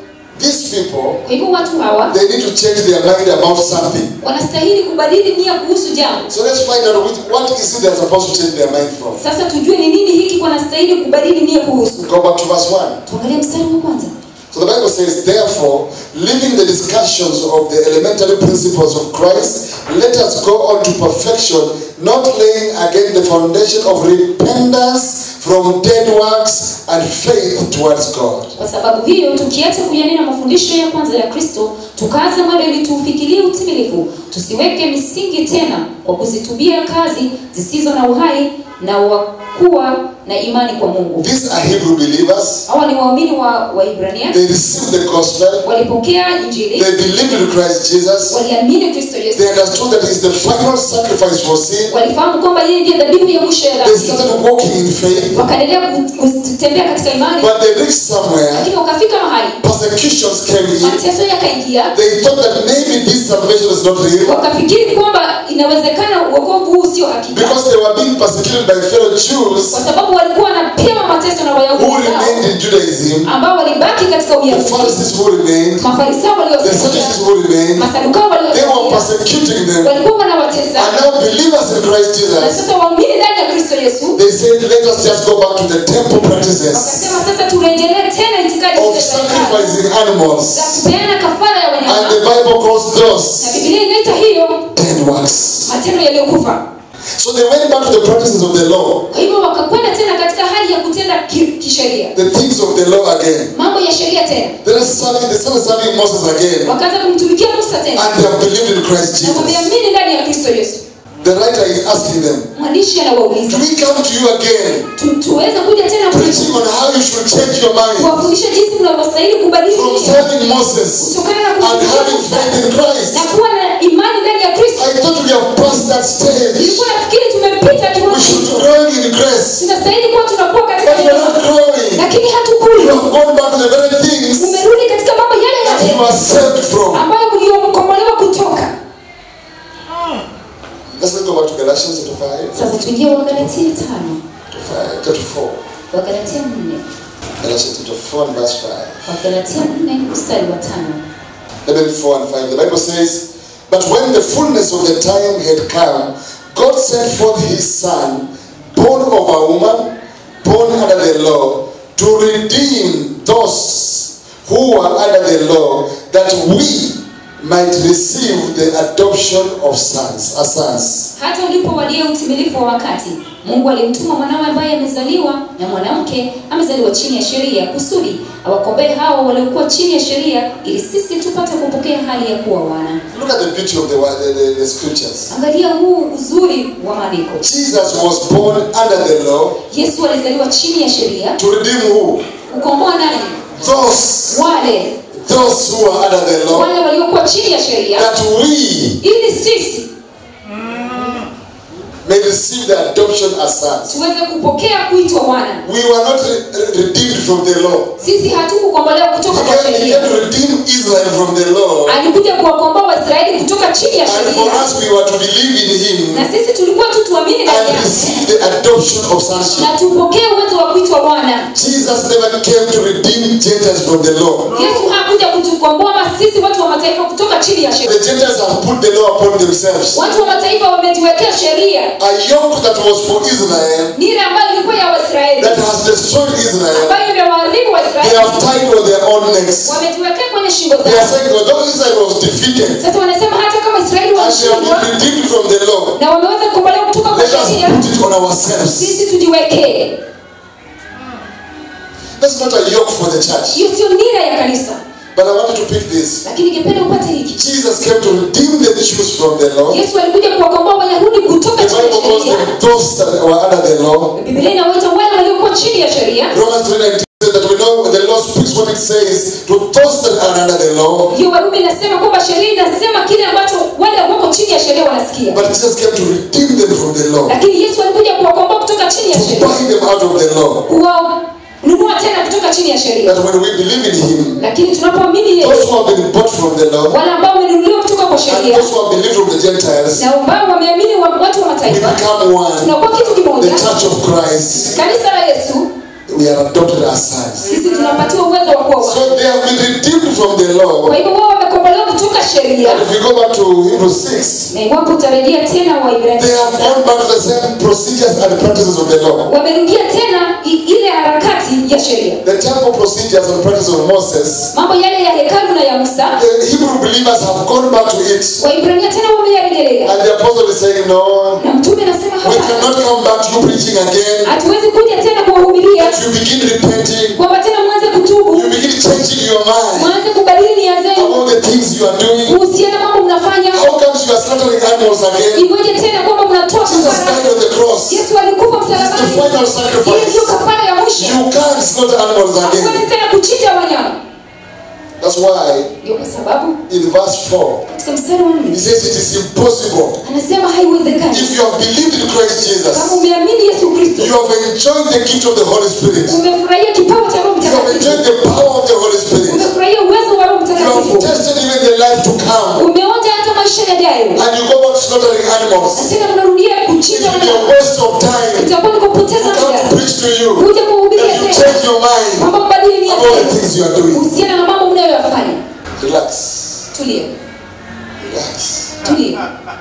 these people, kwa hivyo watu hawa they need to change their mind about something. wanastahili kubadili nia kuhusu jambo So let's find out which, what is it they're supposed to change their mind from. sasa tujue ni nini hiki wanastahili kubadili nia kuhusu Go back to verse 1. tuangalie mstari wa kwanza So the Bible says, therefore, leaving the discussions of the elementary principles of Christ, let us go on to perfection, not laying again the foundation of repentance from dead works and faith towards God. kwa sababu hiyo tukiacha kuyanena mafundisho ya kwanza ya kristo tukaanza mwendo ili tuufikirie utimilifu tusiweke misingi tena kwa kuzitubia kazi zisizo na uhai na wakuwa na imani kwa mungu These are Hebrew believers. hawa ni waumini wa waibrania They received the gospel. walipokea injili They believed in Christ Jesus. waliamini kristo yesu They understood that He is the final sacrifice for sin. walifahamu kwamba yeye ndiye dhabihu ya mwisho ya They dhambi started walking in faith. wakaendelea ku- kutembea katika imani But they reached somewhere. lakini wakafika mahali Persecutions came in. mateso yakaingia They thought that maybe this salvation is not real. wakafikiri kwamba inawezekana uokovu huu sio hakika Because they were being persecuted by fellow Jews kwa sababu walikuwa wanapewa mateso na who wayahudi remained zao in Judaism, ambao walibaki katika the uyahudi Pharisees who remained, mafarisayo the Sadducees waliosalia who remained, masadukao they were waliosalia persecuting them. walikuwa wanawatesa And now believers in Christ na Jesus, sasa waumini ndani ya kristo yesu they said, let us just go back to the temple practices wakasema sasa turejelee tena itikadi of zile za hekalu, sacrificing za animals. kupeana kafara ya And wanyama the Bible calls na those bibilia inaita hiyo dead works. matendo yaliyokufa So they went back to the practices of the law, kwa hivyo wakakwenda tena katika hali ya kutenda ki- kisheria the things of the law again. mambo ya sheria tena They are serving, they started serving Moses again. wakaanza kumtumikia musa tena And they have believed in Christ na Jesus. wameamini ndani ya kristo yesu The writer is asking them, mwandishi Do anawauliza we come to you again, tu- tuweze kuja tena preaching on how you should change your mind kuwafundisha jinsi mnavyostahili kubadili from nia serving Moses kutokana na and kumtumikia having Musa faith in Christ? na kuwa na imani ndani ya kristo I thought we have passed that stage. nilikuwa nafikiri tumepita We kiwango should be hicho growing in grace, tunastahili kuwa tunakuwa katika but we are neema. not growing. lakini You hatukuli have gone back to the very things umerudi katika mambo yale that you yale are saved from. ambayo mliokombolewa kutoka Let's let's go back to Galatians chapter 5, sasa tuingie wagalatia tano to 5, chapter 4. wagalatia nne Galatians chapter 4 and verse 5. Wagalatia 4 mstari wa tano. Level 4 and 5. The Bible says, But when the fullness of the time had come, God sent forth his son, born of a woman, born under the law, to redeem those who were under the law, that we might receive the adoption of sons, as sons. Hata ulipowadia utimilifu wa wakati, Mungu alimtuma mwanawe ambaye amezaliwa na mwanamke, amezaliwa chini ya sheria, kusudi awakomboe hao waliokuwa chini ya sheria, ili sisi tupate kupokea hali ya kuwa wana. Look at the beauty of the, word- the, the, the scriptures. Angalia huu uzuri wa maandiko. Jesus was born under the law Yesu alizaliwa chini ya sheria, to redeem who? kukomboa nani? Those, Wale those who are under the law, wale waliokuwa chini ya sheria, that we ili sisi may receive the adoption as sons. tuweze kupokea kuitwa wana. We were not re- re- redeemed from the law. Sisi hatukukombolewa kutoka He kwa came, he sheria. came to redeem Israel from the law. Alikuja kuwakomboa Waisraeli kutoka chini ya And for sheria, us, we were to believe in him na sisi tulikuwa tu tuamini ndani and yake receive the adoption of sonship. na tupokee uwezo wa kuitwa wana. Jesus never came to redeem Gentiles from the law. Yesu hakuja kutukomboa ma- sisi watu wa mataifa kutoka chini ya sheria. The Gentiles have put the law upon themselves. Watu wa mataifa wamejiwekea sheria, A yoke that was for Israel nira ambayo ilikuwa ya Waisraeli, that has destroyed Israel, ambayo imewaharibu they Waisraeli, have tied on their own necks. wamejiwekea kwenye shingo They are zao. saying, although Israel was defeated Sasa wanasema hata kama Israeli and they have walishindwa been redeemed from the law, na wameweza kukombolewa kutoka kwa let us sheria, put it on ourselves. sisi tujiwekee. That's not a yoke for the church. Hiyo sio nira ya kanisa, But I wanted to pick this. lakini ningependa upate hiki. Jesus came to redeem the Jews from the law. Yesu alikuja kuwakomboa Wayahudi kutoka The chini ya Bible calls sheria. them those that were under the law. Biblia inawaita wale waliokuwa chini ya sheria. Romans 3:19 says that we know the law speaks what it says to those that are under the law. Hiyo Warumi inasema kwamba sheria inasema kile ambacho wale wako chini ya sheria wanasikia, But Jesus came to redeem them from the law. lakini Yesu alikuja kuwakomboa kutoka chini ya To sheria, buy them out of the law. kuwanunua tena kutoka chini ya sheria. That when we believe in him, Lakini tunapoamini those Yesu, who have been bought from the law wale ambao wamenunuliwa kutoka kwa and sheria those who have believed from the Gentiles, na ambao wameamini wa- watu wa we mataifa, become one. tunakuwa kitu The kimoja. church of Christ, Kanisa la Yesu, we are adopted as sons. sisi tunapatiwa uwezo wa kuwa wana. So they have been redeemed from the law. Kwa hivyo wao wamekombolewa kutoka sheria, And if you go back to Hebrews 6, na iwapo utarejea tena they Waibrania have gone back to the same procedures and practices of the law. wamerudia tena i- ile harakati ya sheria, The temple procedures and practices of Moses, mambo yale ya hekalu na ya Musa. the Hebrew believers have gone back to it. Waibrania tena wameyarejelea, And the apostle is saying, No, na mtume anasema we hapa cannot come back to you preaching again. hatuwezi kuja tena kuwahubiria That you begin repenting, kwamba tena mwanze kutubu, you begin changing your mind mwanze kubadili nia zenu about the things you are doing. kuhusiana mambo mnafanya. How comes you are slaughtering animals again? Iweje tena kwamba mnatoa Jesus kafara? died on the cross. Yesu alikufa It's the msalabani, final hiyo sacrifice. ndio kafara ya mwisho. You can't slaughter animals again. Hakuwezi tena kuchinja wanyama. That's why Ndio kwa sababu in verse 4, katika mstari wa he nne says it is impossible. anasema haiwezekani If you have believed in Christ kama Jesus, umeamini Yesu Kristo, you have enjoyed the gift of the Holy Spirit. umefurahia kipawa cha Roho You have Mtakatifu, enjoyed the power of the Holy Spirit. umefurahia uwezo wa Roho You have Mtakatifu, tasted even the life to come. umeonja hata maisha yajayo, And you go back slaughtering na animals. tena mnarudia It kuchinja will be a wanyama. waste of time Itakuwa ni to kupoteza come muda to preach to you. kuja kuhubiria That you tena change your mind kwamba mbadili nia about the zenu things you are doing. kuhusiana na mambo mnayoyafanya. Relax. Tulia, Relax. tulia,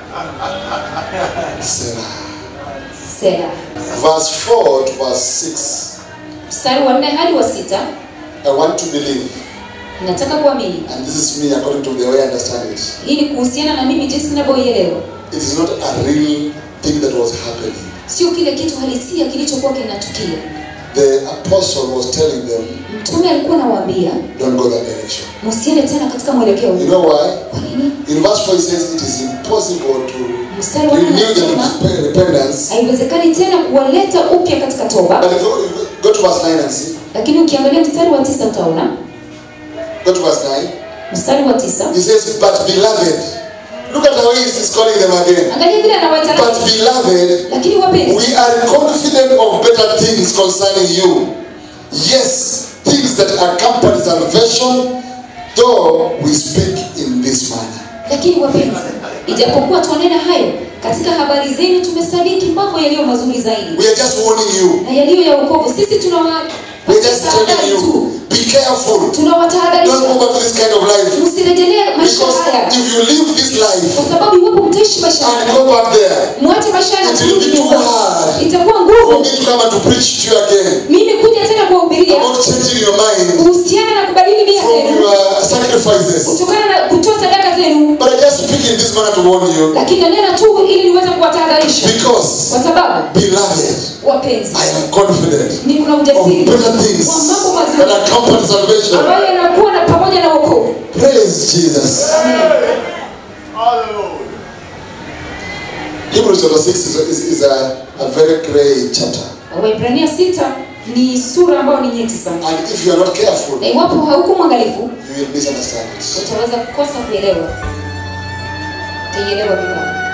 Sarah. sera. Verse 4 to verse 6. Mstari wa nne hadi wa sita I want to believe, nataka kuamini. and this is me according to the way I understand it. Hii ni kuhusiana na mimi jinsi ninavyoielewa, It is not a real thing that was happening. sio kile kitu halisia kilichokuwa kinatukia. The apostle was telling them, Mtume alikuwa anawaambia don't go that direction. msiende tena katika mwelekeo You huu. know why? Kwa nini? In verse 4 it says it is impossible to Mstari wa nne renew the anasema rep- repentance. haiwezekani tena kuwaleta upya katika toba, But if you go to verse 9 and see, lakini ukiangalia mstari wa tisa utaona go to verse 9. mstari wa tisa He says, But beloved, look at how he is calling them again. angalia vile anawaita But beloved, lakini wapenzi we are confident of better things concerning you. Yes, things that accompany salvation, though we speak in this manner. lakini wapenzi ijapokuwa twanena hayo katika habari zenu tumesadiki mambo yaliyo mazuri zaidi We are just warning you. na yaliyo ya wokovu sisi tunawa We're just telling you, be careful. Don't tunawatahadharisha go back to this kind of life. msirejelee maisha Because haya if you live this life kwa sababu iwapo mtaishi maisha and haya go back there, mwache maisha haya na It will kurudi be too nyumbani. hard. itakuwa for ngumu me to come and to preach to you again mimi kuja tena kuwahubiria about changing your mind kuhusiana na kubadili nia from zenu your sacrifices. kutokana na kutoa sadaka zenu But I just speak in this manner to warn you. lakini nanena tu ili niweze kuwatahadharisha Because, kwa sababu beloved, wapenzi I am confident ni kuna of ujasiri better things wa mambo that mazuri accompany salvation. ambayo yanakuwa na pamoja na wokovu Praise Jesus. Hallelujah. Hebrews chapter 6 is, is, is a, a very great chapter. waibrania sita ni sura ambayo ni nyeti sana And if you are not careful, na iwapo hauko mwangalifu you will misunderstand it. utaweza kukosa kuelewa utaielewa vibaya